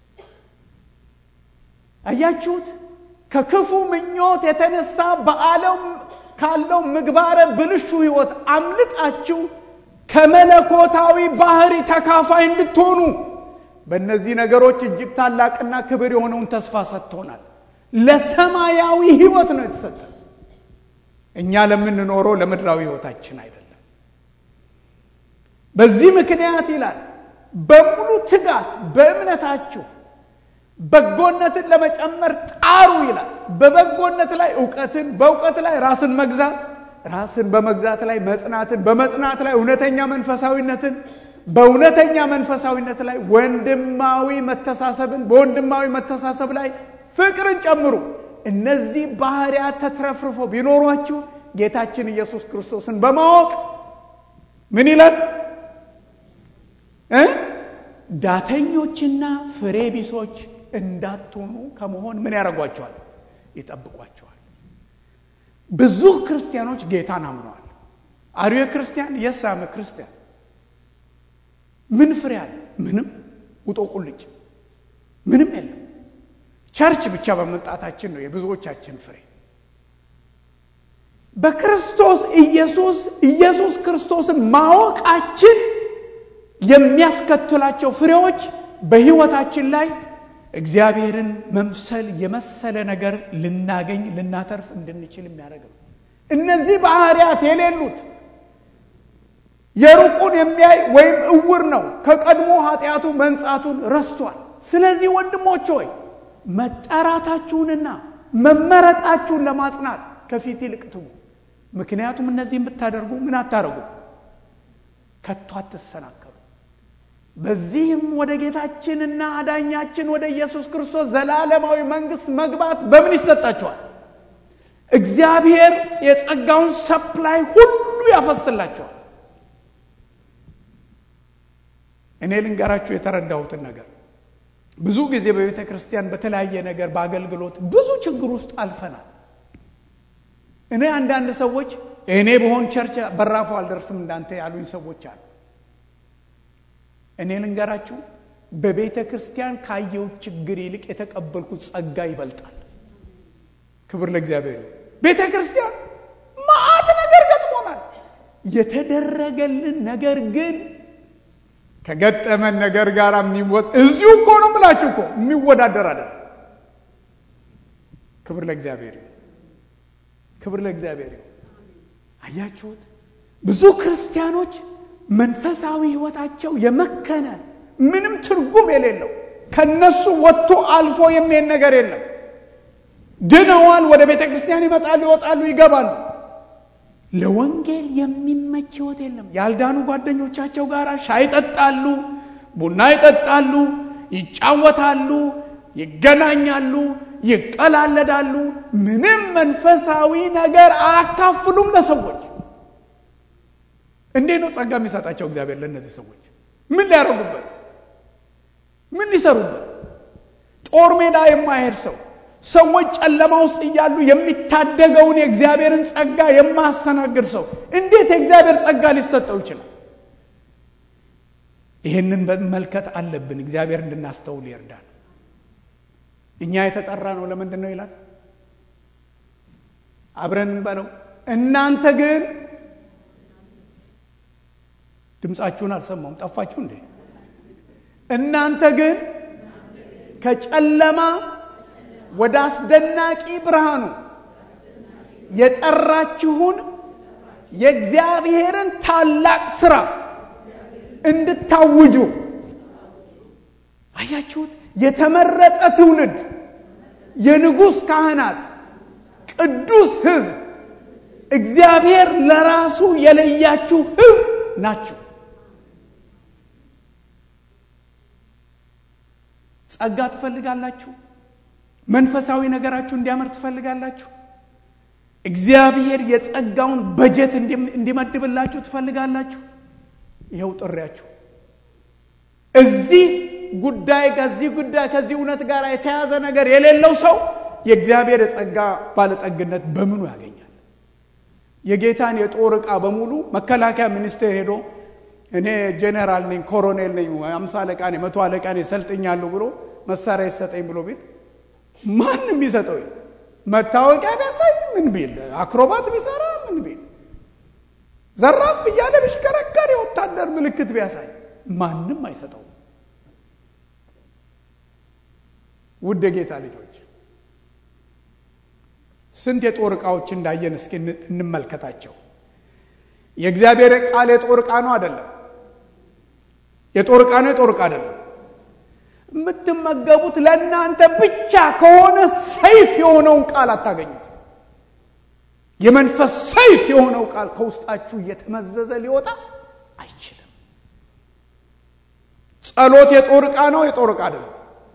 አያችሁት? ከክፉ ምኞት የተነሳ በዓለም ካለው ምግባረ ብልሹ ህይወት አምልጣችሁ ከመለኮታዊ ባህሪ ተካፋይ እንድትሆኑ በእነዚህ ነገሮች እጅግ ታላቅና ክብር የሆነውን ተስፋ ሰጥቶናል። ለሰማያዊ ህይወት ነው የተሰጠ። እኛ ለምንኖረው ለምድራዊ ህይወታችን አይደለም። በዚህ ምክንያት ይላል በሙሉ ትጋት በእምነታችሁ በጎነትን ለመጨመር ጣሩ ይላል። በበጎነት ላይ እውቀትን፣ በእውቀት ላይ ራስን መግዛት፣ ራስን በመግዛት ላይ መጽናትን፣ በመጽናት ላይ እውነተኛ መንፈሳዊነትን በእውነተኛ መንፈሳዊነት ላይ ወንድማዊ መተሳሰብን በወንድማዊ መተሳሰብ ላይ ፍቅርን ጨምሩ። እነዚህ ባህሪያት ተትረፍርፎ ቢኖሯችሁ ጌታችን ኢየሱስ ክርስቶስን በማወቅ ምን ይላል እ ዳተኞችና ፍሬ ቢሶች እንዳትሆኑ ከመሆን ምን ያደርጓቸዋል? ይጠብቋቸዋል። ብዙ ክርስቲያኖች ጌታን አምነዋል። አርዮ ክርስቲያን የሳመ ክርስቲያን ምን ፍሬ አለ? ምንም ውጦ ቁልጭ ምንም የለም። ቸርች ብቻ በመምጣታችን ነው የብዙዎቻችን ፍሬ። በክርስቶስ ኢየሱስ ኢየሱስ ክርስቶስን ማወቃችን የሚያስከትላቸው ፍሬዎች በሕይወታችን ላይ እግዚአብሔርን መምሰል የመሰለ ነገር ልናገኝ ልናተርፍ እንድንችል የሚያደርግ ነው። እነዚህ ባህሪያት የሌሉት የሩቁን የሚያይ ወይም እውር ነው፣ ከቀድሞ ኃጢአቱ መንጻቱን ረስቷል። ስለዚህ ወንድሞች ሆይ መጠራታችሁንና መመረጣችሁን ለማጽናት ከፊት ይልቅ ትጉ። ምክንያቱም እነዚህም ብታደርጉ ምን አታደርጉ? ከቶ አትሰናከሉ። በዚህም ወደ ጌታችንና አዳኛችን ወደ ኢየሱስ ክርስቶስ ዘላለማዊ መንግስት መግባት በምን ይሰጣችኋል? እግዚአብሔር የጸጋውን ሰፕላይ ሁሉ ያፈስላችኋል። እኔ ልንገራችሁ የተረዳሁትን ነገር ብዙ ጊዜ በቤተ ክርስቲያን በተለያየ ነገር በአገልግሎት ብዙ ችግር ውስጥ አልፈናል። እኔ አንዳንድ ሰዎች እኔ በሆን ቸርች በራፉ አልደርስም እንዳንተ ያሉኝ ሰዎች አሉ። እኔ ልንገራችሁ በቤተ ክርስቲያን ካየው ችግር ይልቅ የተቀበልኩት ጸጋ ይበልጣል። ክብር ለእግዚአብሔር። ቤተ ክርስቲያን መዓት ነገር ገጥሞናል። የተደረገልን ነገር ግን ከገጠመን ነገር ጋር የሚወጥ እዚሁ እኮ ነው ምላችሁ እኮ የሚወዳደር አይደለም። ክብር ለእግዚአብሔር ክብር ለእግዚአብሔር። አያችሁት? ብዙ ክርስቲያኖች መንፈሳዊ ሕይወታቸው የመከነ ምንም ትርጉም የሌለው ከነሱ ወጥቶ አልፎ የሚሄድ ነገር የለም። ድነዋል። ወደ ቤተ ክርስቲያን ይመጣሉ፣ ይወጣሉ፣ ይገባሉ። ለወንጌል የሚመች ሕይወት የለም። ያልዳኑ ጓደኞቻቸው ጋር ሻይ ይጠጣሉ፣ ቡና ይጠጣሉ፣ ይጫወታሉ፣ ይገናኛሉ፣ ይቀላለዳሉ። ምንም መንፈሳዊ ነገር አያካፍሉም ለሰዎች። እንዴት ነው ጸጋ የሚሰጣቸው እግዚአብሔር ለእነዚህ ሰዎች? ምን ሊያደርጉበት? ምን ሊሰሩበት? ጦር ሜዳ የማይሄድ ሰው ሰዎች ጨለማ ውስጥ እያሉ የሚታደገውን የእግዚአብሔርን ጸጋ የማያስተናግድ ሰው እንዴት የእግዚአብሔር ጸጋ ሊሰጠው ይችላል? ይህንን መመልከት አለብን። እግዚአብሔር እንድናስተውል ይርዳል። እኛ የተጠራ ነው ለምንድን ነው ይላል? አብረን እንበለው። እናንተ ግን ድምፃችሁን አልሰማውም፣ ጠፋችሁ እንዴ? እናንተ ግን ከጨለማ ወደ አስደናቂ ብርሃኑ የጠራችሁን የእግዚአብሔርን ታላቅ ስራ እንድታውጁ አያችሁት? የተመረጠ ትውልድ፣ የንጉሥ ካህናት፣ ቅዱስ ሕዝብ፣ እግዚአብሔር ለራሱ የለያችሁ ሕዝብ ናችሁ። ጸጋ ትፈልጋላችሁ? መንፈሳዊ ነገራችሁ እንዲያመር ትፈልጋላችሁ? እግዚአብሔር የጸጋውን በጀት እንዲመድብላችሁ ትፈልጋላችሁ? ይኸው ጥሪያችሁ። እዚህ ጉዳይ ከዚህ ጉዳይ ከዚህ እውነት ጋር የተያዘ ነገር የሌለው ሰው የእግዚአብሔር የጸጋ ባለጠግነት በምኑ ያገኛል? የጌታን የጦር ዕቃ በሙሉ መከላከያ ሚኒስቴር ሄዶ እኔ ጄኔራል ነኝ፣ ኮሎኔል ነኝ፣ አምሳ አለቃ ነኝ፣ መቶ አለቃ ነኝ፣ ሰልጥኛለሁ ብሎ መሳሪያ ይሰጠኝ ብሎ ቢል ማንም ቢሰጠው መታወቂያ ቢያሳይ ምን ቢል አክሮባት ቢሰራ ምን ቢል ዘራፍ እያለ ቢሽከረከር የወታደር ምልክት ቢያሳይ ማንም አይሰጠው። ውድ የጌታ ልጆች ስንት የጦር ዕቃዎች እንዳየን እስኪ እንመልከታቸው። የእግዚአብሔር ቃል የጦር ዕቃ ነው አይደለም? የጦር ዕቃ ነው የጦር ዕቃ አይደለም? የምትመገቡት ለእናንተ ብቻ ከሆነ ሰይፍ የሆነውን ቃል አታገኙት። የመንፈስ ሰይፍ የሆነው ቃል ከውስጣችሁ እየተመዘዘ ሊወጣ አይችልም። ጸሎት የጦር ዕቃ ነው የጦር ዕቃ አይደለም?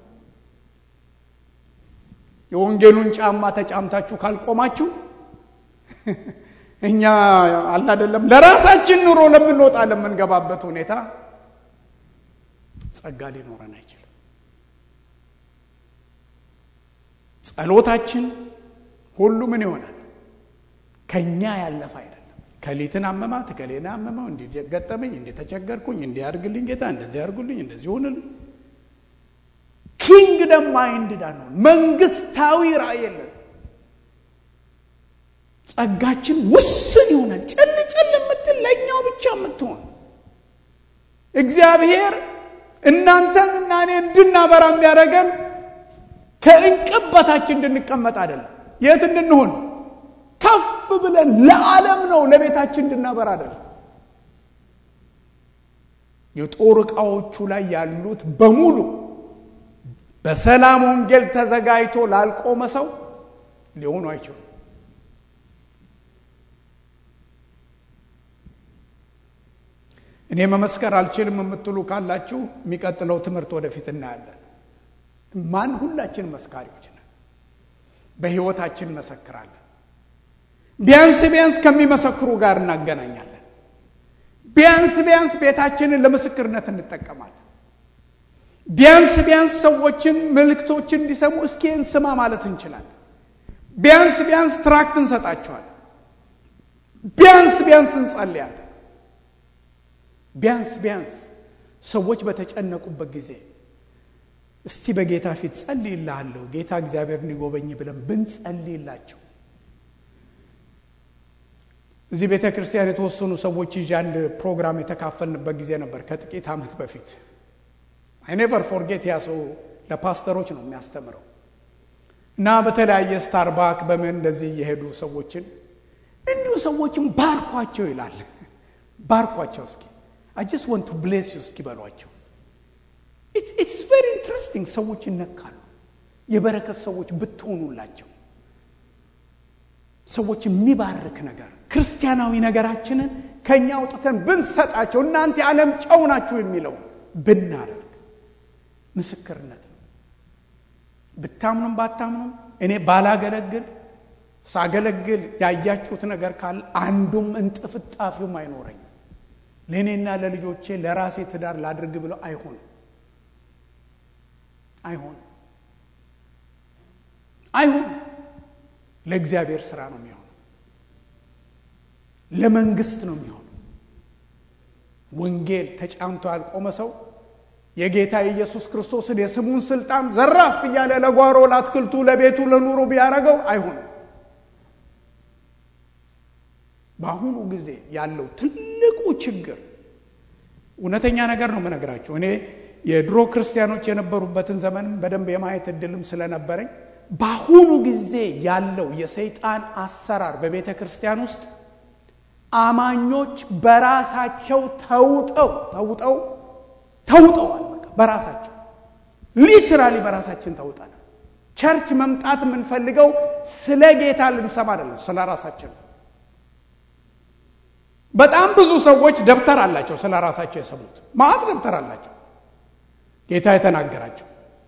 የወንጌሉን ጫማ ተጫምታችሁ ካልቆማችሁ እኛ አላደለም ለራሳችን ኑሮ ለምንወጣ ለምንገባበት ሁኔታ ጸጋ ሊኖረን አይችልም። ጸሎታችን ሁሉ ምን ይሆናል? ከኛ ያለፈ አይደለም። ከሊትን አመማት፣ ከሌና አመመው፣ እንዲህ ገጠመኝ፣ እንዲህ ተቸገርኩኝ፣ እንዲህ አድርግልኝ ጌታ፣ እንደዚህ አድርጉልኝ፣ እንደዚህ ሆንልኝ። ኪንግደም ማይንድድ አንሆን፣ መንግስታዊ ራእይ የለን። ጸጋችን ውስን ይሆናል። ጭል ጭል የምትል ለእኛው ብቻ የምትሆን እግዚአብሔር እናንተን እና እኔ እንድናበራ የሚያደርገን ከእንቅብ በታች እንድንቀመጥ አይደለም። የት እንድንሆን ከፍ ብለን ለዓለም ነው ለቤታችን እንድናበራ አይደለም። የጦር ዕቃዎቹ ላይ ያሉት በሙሉ በሰላም ወንጌል ተዘጋጅቶ ላልቆመ ሰው ሊሆኑ አይችሉም። እኔ መመስከር አልችልም የምትሉ ካላችሁ የሚቀጥለው ትምህርት ወደፊት እናያለን። ማን ሁላችን መስካሪዎች ነን። በሕይወታችን እንመሰክራለን። ቢያንስ ቢያንስ ከሚመሰክሩ ጋር እናገናኛለን። ቢያንስ ቢያንስ ቤታችንን ለምስክርነት እንጠቀማለን። ቢያንስ ቢያንስ ሰዎችን መልእክቶችን እንዲሰሙ እስኪ እንስማ ማለት እንችላለን። ቢያንስ ቢያንስ ትራክት እንሰጣቸዋለን። ቢያንስ ቢያንስ እንጸልያለን። ቢያንስ ቢያንስ ሰዎች በተጨነቁበት ጊዜ እስቲ በጌታ ፊት ጸልይልሃለሁ ጌታ እግዚአብሔር እንዲጎበኝ ብለን ብንጸልይላቸው እዚህ ቤተ ክርስቲያን የተወሰኑ ሰዎች ይዤ አንድ ፕሮግራም የተካፈልንበት ጊዜ ነበር ከጥቂት ዓመት በፊት አይ ኔቨር ፎርጌት ያ ሰው ለፓስተሮች ነው የሚያስተምረው እና በተለያየ ስታርባክ በምን እንደዚህ እየሄዱ ሰዎችን እንዲሁ ሰዎችን ባርኳቸው ይላል ባርኳቸው እስኪ አይ ጀስት ወንት ቱ ብሌስ ዩ እስኪ በሏቸው ኢትስ ቬሪ ኢንትረስቲንግ ሰዎች ይነካሉ የበረከት ሰዎች ብትሆኑላቸው ሰዎች የሚባርክ ነገር ክርስቲያናዊ ነገራችንን ከእኛ አውጥተን ብንሰጣቸው እናንተ የዓለም ጨው ናችሁ የሚለው ብናደርግ ምስክርነት ነው። ብታምኑም ባታምኑም እኔ ባላገለግል ሳገለግል ያያችሁት ነገር ካለ አንዱም እንጥፍጣፊውም አይኖረኝም። ለእኔና ለልጆቼ ለራሴ ትዳር ላድርግ ብለው አይሆንም አይሆንም አይሆንም። ለእግዚአብሔር ስራ ነው የሚሆነው። ለመንግስት ነው የሚሆነው። ወንጌል ተጫምቶ ያልቆመ ሰው የጌታ የኢየሱስ ክርስቶስን የስሙን ስልጣን ዘራፍ እያለ ለጓሮ፣ ለአትክልቱ፣ ለቤቱ፣ ለኑሮ ቢያደርገው አይሆንም። በአሁኑ ጊዜ ያለው ትልቁ ችግር እውነተኛ ነገር ነው የምነግራቸው። እኔ የድሮ ክርስቲያኖች የነበሩበትን ዘመን በደንብ የማየት እድልም ስለነበረኝ በአሁኑ ጊዜ ያለው የሰይጣን አሰራር በቤተ ክርስቲያን ውስጥ አማኞች በራሳቸው ተውጠው ተውጠው ተውጠዋል። በቃ በራሳቸው ሊትራሊ በራሳችን ተውጠናል። ቸርች መምጣት የምንፈልገው ስለ ጌታ ልንሰማ አይደለም፣ ስለ ራሳችን ነው። በጣም ብዙ ሰዎች ደብተር አላቸው፣ ስለ ራሳቸው የሰሙት ማዕት ደብተር አላቸው፣ ጌታ የተናገራቸው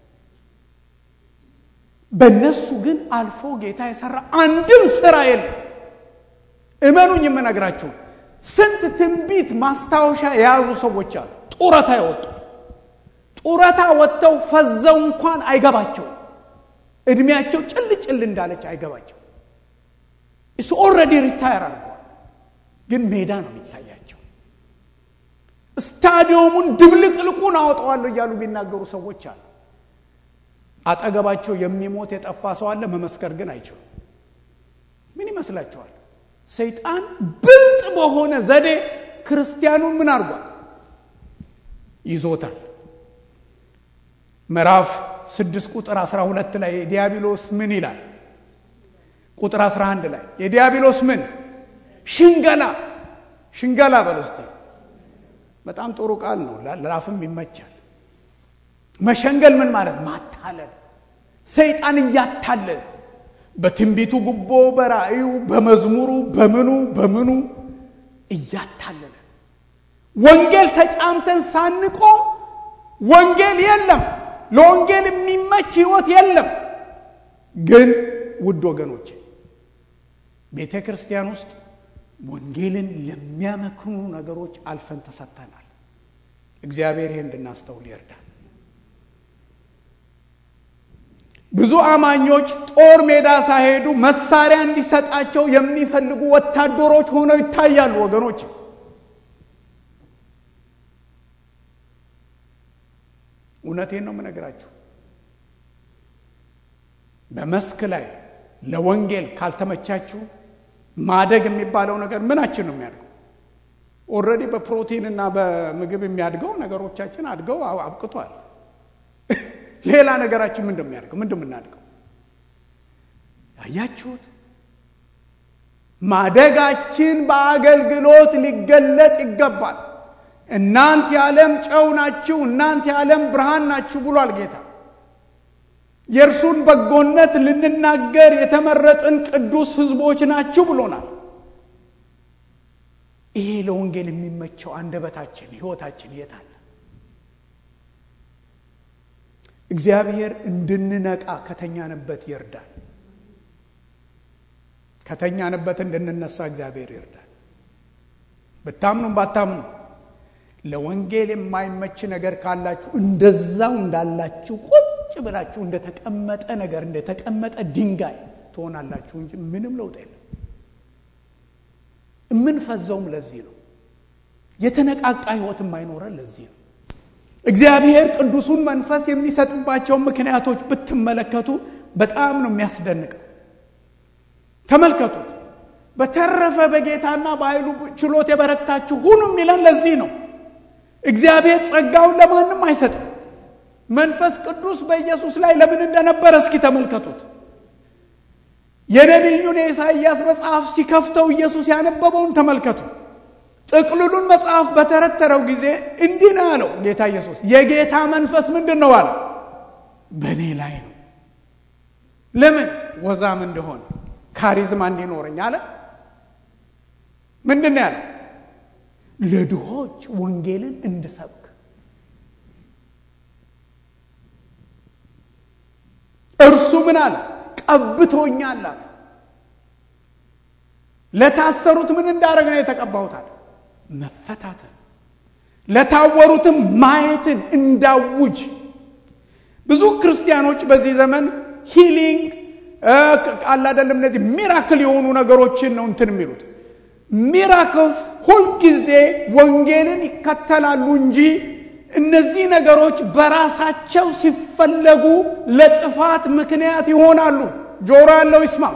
በእነሱ ግን አልፎ ጌታ የሰራ አንድም ስራ የለም። እመኑኝ የምነግራችሁ ስንት ትንቢት ማስታወሻ የያዙ ሰዎች አሉ። ጡረታ የወጡ ጡረታ ወጥተው ፈዘው እንኳን አይገባቸው። እድሜያቸው ጭል ጭል እንዳለች አይገባቸው። እሱ ኦልሬዲ ሪታየር አድርገዋል፣ ግን ሜዳ ነው የሚታያቸው። ስታዲየሙን ድብልቅልቁን አወጣዋለሁ እያሉ የሚናገሩ ሰዎች አሉ። አጠገባቸው የሚሞት የጠፋ ሰው አለ። መመስከር ግን አይችሉም። ምን ይመስላችኋል? ሰይጣን ብልጥ በሆነ ዘዴ ክርስቲያኑን ምን አድርጓል? ይዞታል። ምዕራፍ ስድስት ቁጥር 12 ላይ የዲያብሎስ ምን ይላል? ቁጥር 11 ላይ የዲያብሎስ ምን ሽንገላ ሽንገላ በል ውስጥ በጣም ጥሩ ቃል ነው፣ ለአፍም ይመቻል። መሸንገል ምን ማለት ማታለል። ሰይጣን እያታለለ በትንቢቱ ጉቦ፣ በራእዩ፣ በመዝሙሩ፣ በምኑ በምኑ እያታለለ ወንጌል ተጫምተን ሳንቆም ወንጌል የለም፣ ለወንጌል የሚመች ህይወት የለም። ግን ውድ ወገኖቼ ቤተ ክርስቲያን ውስጥ ወንጌልን ለሚያመክኑ ነገሮች አልፈን ተሰጥተናል። እግዚአብሔር ይህ እንድናስተውል ይርዳል። ብዙ አማኞች ጦር ሜዳ ሳይሄዱ መሳሪያ እንዲሰጣቸው የሚፈልጉ ወታደሮች ሆነው ይታያሉ። ወገኖች እውነቴን ነው የምነግራችሁ። በመስክ ላይ ለወንጌል ካልተመቻችሁ ማደግ የሚባለው ነገር ምናችን ነው የሚያድገው? ኦልሬዲ በፕሮቲን እና በምግብ የሚያድገው ነገሮቻችን አድገው አብቅቷል። ሌላ ነገራችን ምንድን የሚያድገው ምንድን የምናድገው? ያያችሁት ማደጋችን በአገልግሎት ሊገለጥ ይገባል። እናንተ የዓለም ጨው ናችሁ፣ እናንተ የዓለም ብርሃን ናችሁ ብሏል ጌታ። የእርሱን በጎነት ልንናገር የተመረጥን ቅዱስ ሕዝቦች ናችሁ ብሎናል። ይሄ ለወንጌል የሚመቸው አንደበታችን፣ ሕይወታችን የት አለ? እግዚአብሔር እንድንነቃ ከተኛንበት ይርዳል። ከተኛንበት እንድንነሳ እግዚአብሔር ይርዳል። ብታምኑም ባታምኑ ለወንጌል የማይመች ነገር ካላችሁ እንደዛው እንዳላችሁ ቁጭ ብላችሁ እንደተቀመጠ ነገር እንደተቀመጠ ድንጋይ ትሆናላችሁ እንጂ ምንም ለውጥ የለም። የምንፈዘውም ለዚህ ነው። የተነቃቃ ህይወት የማይኖረን ለዚህ ነው። እግዚአብሔር ቅዱሱን መንፈስ የሚሰጥባቸውን ምክንያቶች ብትመለከቱ በጣም ነው የሚያስደንቀው። ተመልከቱት። በተረፈ በጌታና በኃይሉ ችሎት የበረታችሁ ሁኑ የሚለን ለዚህ ነው። እግዚአብሔር ጸጋውን ለማንም አይሰጥም። መንፈስ ቅዱስ በኢየሱስ ላይ ለምን እንደነበረ እስኪ ተመልከቱት። የነቢዩን የኢሳይያስ መጽሐፍ ሲከፍተው ኢየሱስ ያነበበውን ተመልከቱ። ጥቅልሉን መጽሐፍ በተረተረው ጊዜ እንዲህ ነው ያለው ጌታ ኢየሱስ። የጌታ መንፈስ ምንድን ነው አለ? በእኔ ላይ ነው። ለምን? ወዛም እንደሆነ ካሪዝማ እንዲኖረኝ አለ። ምንድን ነው ያለው? ለድሆች ወንጌልን እንድሰብክ እርሱ ምን አለ? ቀብቶኛል አለ። ለታሰሩት ምን እንዳደረግ ነው የተቀባሁት አለ? መፈታትን፣ ለታወሩትም ማየትን እንዳውጅ። ብዙ ክርስቲያኖች በዚህ ዘመን ሂሊንግ ቃል አይደለም እነዚህ ሚራክል የሆኑ ነገሮችን ነው እንትን የሚሉት ሚራክልስ ሁልጊዜ ወንጌልን ይከተላሉ እንጂ እነዚህ ነገሮች በራሳቸው ሲፈለጉ ለጥፋት ምክንያት ይሆናሉ። ጆሮ ያለው ይስማ።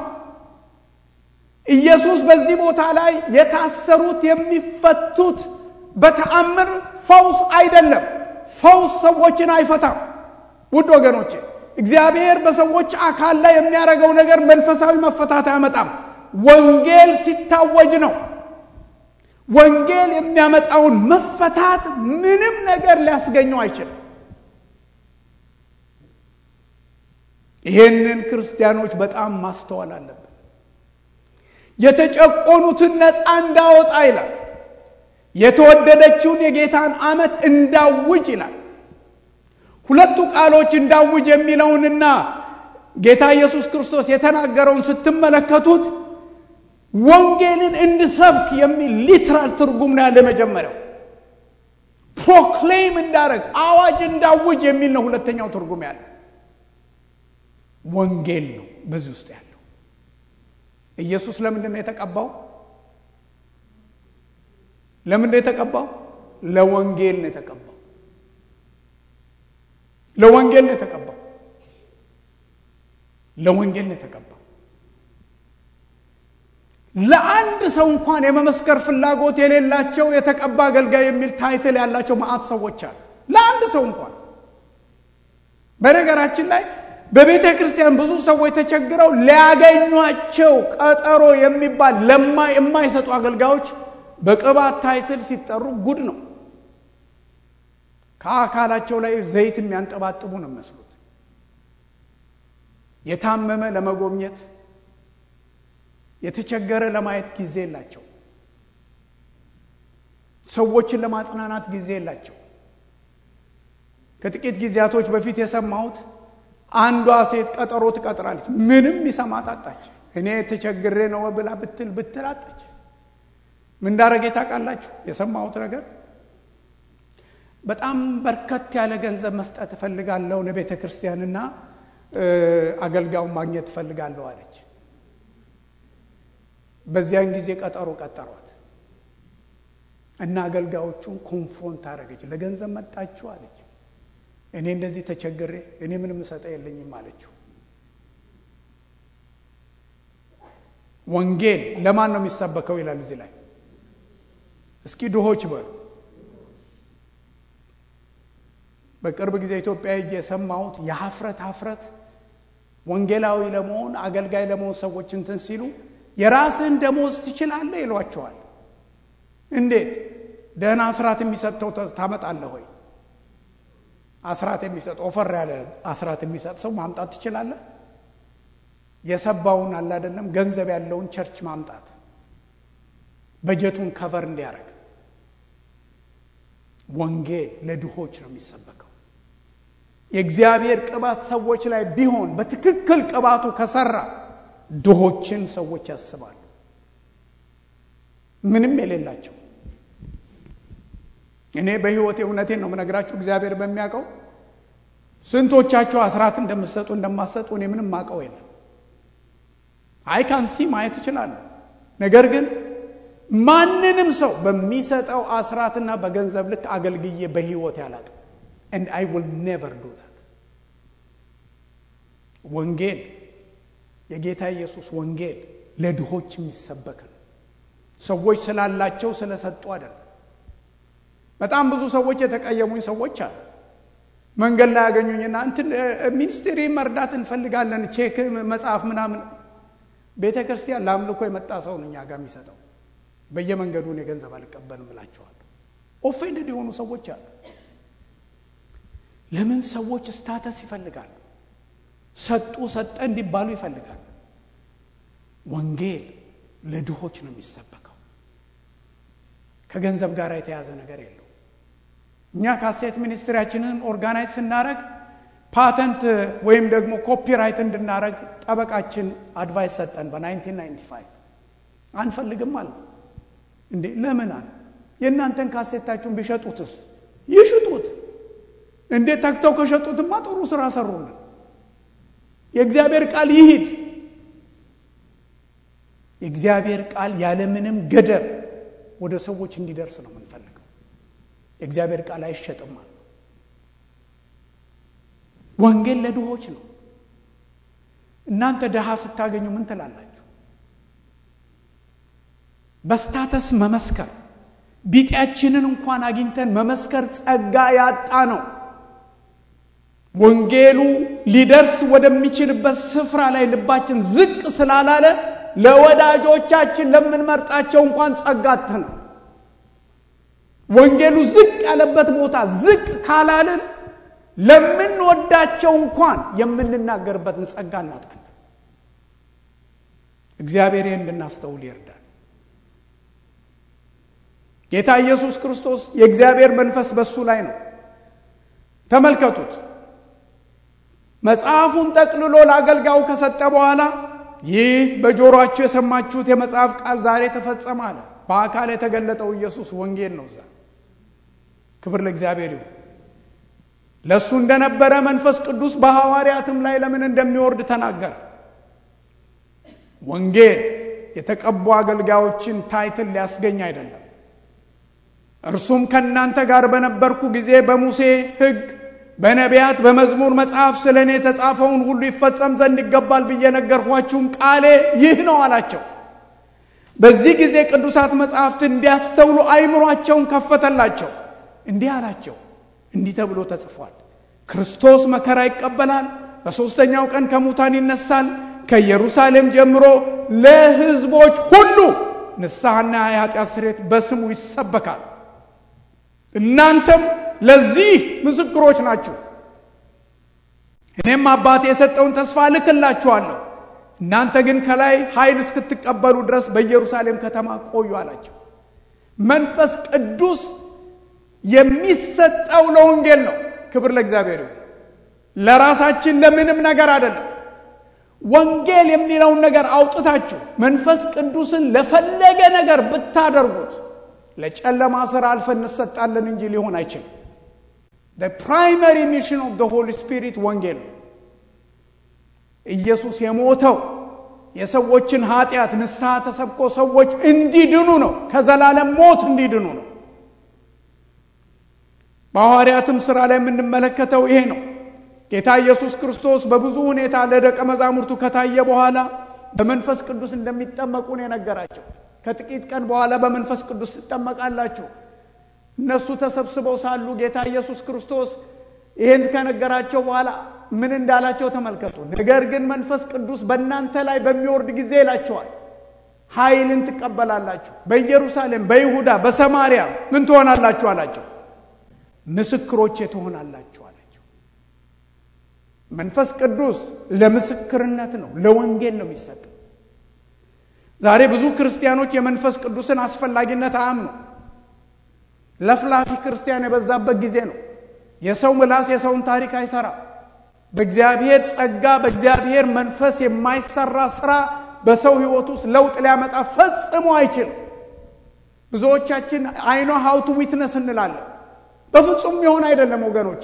ኢየሱስ በዚህ ቦታ ላይ የታሰሩት የሚፈቱት በተአምር ፈውስ አይደለም። ፈውስ ሰዎችን አይፈታም። ውድ ወገኖቼ እግዚአብሔር በሰዎች አካል ላይ የሚያደርገው ነገር መንፈሳዊ መፈታት አያመጣም። ወንጌል ሲታወጅ ነው። ወንጌል የሚያመጣውን መፈታት ምንም ነገር ሊያስገኘው አይችልም። ይህንን ክርስቲያኖች በጣም ማስተዋል አለብን። የተጨቆኑትን ነፃ እንዳወጣ ይላል። የተወደደችውን የጌታን ዓመት እንዳውጅ ይላል። ሁለቱ ቃሎች እንዳውጅ የሚለውንና ጌታ ኢየሱስ ክርስቶስ የተናገረውን ስትመለከቱት ወንጌልን እንድሰብክ የሚል ሊትራል ትርጉም ነው ያለ። መጀመሪያው ፕሮክሌም እንዳረግ አዋጅ እንዳውጅ የሚል ነው። ሁለተኛው ትርጉም ያለ ወንጌል ነው በዚህ ውስጥ ያለው። ኢየሱስ ለምንድን ነው የተቀባው? ለምንድን ነው የተቀባው? ለወንጌል ነው የተቀባው። ለወንጌል ነው የተቀባው። ለወንጌል ነው የተቀባው። ለአንድ ሰው እንኳን የመመስከር ፍላጎት የሌላቸው የተቀባ አገልጋይ የሚል ታይትል ያላቸው መዓት ሰዎች አሉ። ለአንድ ሰው እንኳን በነገራችን ላይ በቤተ ክርስቲያን ብዙ ሰዎች ተቸግረው ሊያገኟቸው ቀጠሮ የሚባል የማይሰጡ አገልጋዮች በቅባት ታይትል ሲጠሩ ጉድ ነው። ከአካላቸው ላይ ዘይት የሚያንጠባጥቡ ነው የሚመስሉት። የታመመ ለመጎብኘት የተቸገረ ለማየት ጊዜ የላቸው። ሰዎችን ለማጽናናት ጊዜ የላቸው። ከጥቂት ጊዜያቶች በፊት የሰማሁት አንዷ ሴት ቀጠሮ ትቀጥራለች። ምንም ይሰማት አጣች። እኔ ተቸግሬ ነው ብላ ብትል ብትል አጣች። ምን እንዳረገ ታውቃላችሁ? የሰማሁት ነገር በጣም በርከት ያለ ገንዘብ መስጠት እፈልጋለሁ ለቤተ ክርስቲያንና አገልጋዩን ማግኘት እፈልጋለሁ አለች። በዚያን ጊዜ ቀጠሮ ቀጠሯት እና አገልጋዮቹን ኮንፍሮንት አደረገች። ለገንዘብ መጣችሁ አለች። እኔ እንደዚህ ተቸግሬ እኔ ምንም እሰጠ የለኝም አለችው። ወንጌል ለማን ነው የሚሰበከው ይላል እዚህ ላይ። እስኪ ድሆች በሉ። በቅርብ ጊዜ ኢትዮጵያ ሄጄ የሰማሁት የሀፍረት ሀፍረት ወንጌላዊ ለመሆን አገልጋይ ለመሆን ሰዎች እንትን ሲሉ የራስህን ደሞዝ ትችላለህ ይሏቸዋል። እንዴት ደህና አስራት የሚሰጠው ታመጣለህ ወይ? አስራት የሚሰጥ ኦፈር ያለ አስራት የሚሰጥ ሰው ማምጣት ትችላለህ? የሰባውን አለ አይደለም ገንዘብ ያለውን ቸርች ማምጣት በጀቱን ከቨር እንዲያደርግ። ወንጌል ለድሆች ነው የሚሰበከው። የእግዚአብሔር ቅባት ሰዎች ላይ ቢሆን በትክክል ቅባቱ ከሰራ ድሆችን ሰዎች ያስባሉ። ምንም የሌላቸው እኔ በሕይወቴ እውነቴን ነው የምነግራችሁ፣ እግዚአብሔር በሚያውቀው ስንቶቻችሁ አስራት እንደምትሰጡ እንደማትሰጡ እኔ ምንም ማውቀው የለም። አይ ካንሲ ማየት እችላለሁ። ነገር ግን ማንንም ሰው በሚሰጠው አስራትና በገንዘብ ልክ አገልግዬ በሕይወት ያላቅም and I will never do that ወንጌል የጌታ ኢየሱስ ወንጌል ለድሆች የሚሰበክ ነው። ሰዎች ስላላቸው ስለሰጡ አይደለም። በጣም ብዙ ሰዎች የተቀየሙኝ ሰዎች አሉ። መንገድ ላይ ያገኙኝና እንትን ሚኒስቴሪ መርዳት እንፈልጋለን ቼክ መጽሐፍ ምናምን ቤተ ክርስቲያን ለአምልኮ የመጣ ሰው ነው እኛ ጋር የሚሰጠው በየመንገዱ እኔ ገንዘብ አልቀበልም እላቸዋለሁ። ኦፌንድድ የሆኑ ሰዎች አሉ። ለምን ሰዎች ስታተስ ይፈልጋሉ? ሰጡ ሰጠ እንዲባሉ ይፈልጋሉ። ወንጌል ለድሆች ነው የሚሰበከው። ከገንዘብ ጋር የተያዘ ነገር የለው። እኛ ካሴት ሚኒስትሪያችንን ኦርጋናይዝ ስናደረግ ፓተንት ወይም ደግሞ ኮፒራይት እንድናደረግ ጠበቃችን አድቫይስ ሰጠን። በ1995 አንፈልግም አለ። እንዴ ለምን አለ። የእናንተን ካሴታችሁን ቢሸጡትስ? ይሽጡት። እንዴ ተግተው ከሸጡትማ ጥሩ ስራ ሰሩልን። የእግዚአብሔር ቃል ይሂድ። የእግዚአብሔር ቃል ያለምንም ገደብ ወደ ሰዎች እንዲደርስ ነው የምንፈልገው። የእግዚአብሔር ቃል አይሸጥም አለ። ወንጌል ለድሆች ነው። እናንተ ድሃ ስታገኙ ምን ትላላችሁ? በስታተስ መመስከር ቢጤያችንን እንኳን አግኝተን መመስከር ጸጋ ያጣ ነው። ወንጌሉ ሊደርስ ወደሚችልበት ስፍራ ላይ ልባችን ዝቅ ስላላለ ለወዳጆቻችን ለምንመርጣቸው እንኳን ጸጋ አጥተናል። ወንጌሉ ዝቅ ያለበት ቦታ ዝቅ ካላልን ለምንወዳቸው እንኳን የምንናገርበትን ጸጋ እናጣለን። እግዚአብሔር ይህን እንድናስተውል ይርዳል። ጌታ ኢየሱስ ክርስቶስ የእግዚአብሔር መንፈስ በሱ ላይ ነው። ተመልከቱት። መጽሐፉን ጠቅልሎ ለአገልጋዩ ከሰጠ በኋላ ይህ በጆሮአችሁ የሰማችሁት የመጽሐፍ ቃል ዛሬ ተፈጸመ አለ። በአካል የተገለጠው ኢየሱስ ወንጌል ነው። እዛ ክብር ለእግዚአብሔር ይሁን። ለእሱ እንደነበረ መንፈስ ቅዱስ በሐዋርያትም ላይ ለምን እንደሚወርድ ተናገረ። ወንጌል የተቀቡ አገልጋዮችን ታይትል ሊያስገኝ አይደለም። እርሱም ከእናንተ ጋር በነበርኩ ጊዜ በሙሴ ሕግ በነቢያት በመዝሙር መጽሐፍ ስለ እኔ የተጻፈውን ሁሉ ይፈጸም ዘንድ ይገባል ብዬ ነገርኳችሁም ቃሌ ይህ ነው አላቸው። በዚህ ጊዜ ቅዱሳት መጽሐፍትን እንዲያስተውሉ አይምሯቸውን ከፈተላቸው። እንዲህ አላቸው፣ እንዲህ ተብሎ ተጽፏል፣ ክርስቶስ መከራ ይቀበላል፣ በሦስተኛው ቀን ከሙታን ይነሳል፣ ከኢየሩሳሌም ጀምሮ ለሕዝቦች ሁሉ ንስሐና የኃጢአት ስርየት በስሙ ይሰበካል። እናንተም ለዚህ ምስክሮች ናችሁ። እኔም አባቴ የሰጠውን ተስፋ እልክላችኋለሁ። እናንተ ግን ከላይ ኃይል እስክትቀበሉ ድረስ በኢየሩሳሌም ከተማ ቆዩ አላቸው። መንፈስ ቅዱስ የሚሰጠው ለወንጌል ነው። ክብር ለእግዚአብሔር ይሁን። ለራሳችን ለምንም ነገር አይደለም። ወንጌል የሚለውን ነገር አውጥታችሁ መንፈስ ቅዱስን ለፈለገ ነገር ብታደርጉት ለጨለማ ስራ አልፈን እንሰጣለን እንጂ ሊሆን አይችልም። ፕራይመሪ ሚሽን ኦፍ ሆሊ ስፒሪት ወንጌል ነው። ኢየሱስ የሞተው የሰዎችን ኃጢአት ንስሐ ተሰብኮ ሰዎች እንዲድኑ ነው። ከዘላለም ሞት እንዲድኑ ነው። በሐዋርያትም ሥራ ላይ የምንመለከተው ይሄ ነው። ጌታ ኢየሱስ ክርስቶስ በብዙ ሁኔታ ለደቀ መዛሙርቱ ከታየ በኋላ በመንፈስ ቅዱስ እንደሚጠመቁ ነው የነገራቸው። ከጥቂት ቀን በኋላ በመንፈስ ቅዱስ ትጠመቃላችሁ። እነሱ ተሰብስበው ሳሉ ጌታ ኢየሱስ ክርስቶስ ይህን ከነገራቸው በኋላ ምን እንዳላቸው ተመልከቱ። ነገር ግን መንፈስ ቅዱስ በእናንተ ላይ በሚወርድ ጊዜ ይላቸዋል፣ ኃይልን ትቀበላላችሁ፣ በኢየሩሳሌም፣ በይሁዳ፣ በሰማርያ ምን ትሆናላችሁ አላቸው። ምስክሮቼ ትሆናላችሁ አላቸው። መንፈስ ቅዱስ ለምስክርነት ነው፣ ለወንጌል ነው የሚሰጥ። ዛሬ ብዙ ክርስቲያኖች የመንፈስ ቅዱስን አስፈላጊነት አያምኑ። ለፍላፊ ክርስቲያን የበዛበት ጊዜ ነው። የሰው ምላስ የሰውን ታሪክ አይሰራ። በእግዚአብሔር ጸጋ በእግዚአብሔር መንፈስ የማይሰራ ስራ በሰው ሕይወት ውስጥ ለውጥ ሊያመጣ ፈጽሞ አይችልም። ብዙዎቻችን አይኖ ሀውቱ ዊትነስ እንላለን። በፍጹም የሚሆን አይደለም ወገኖቼ።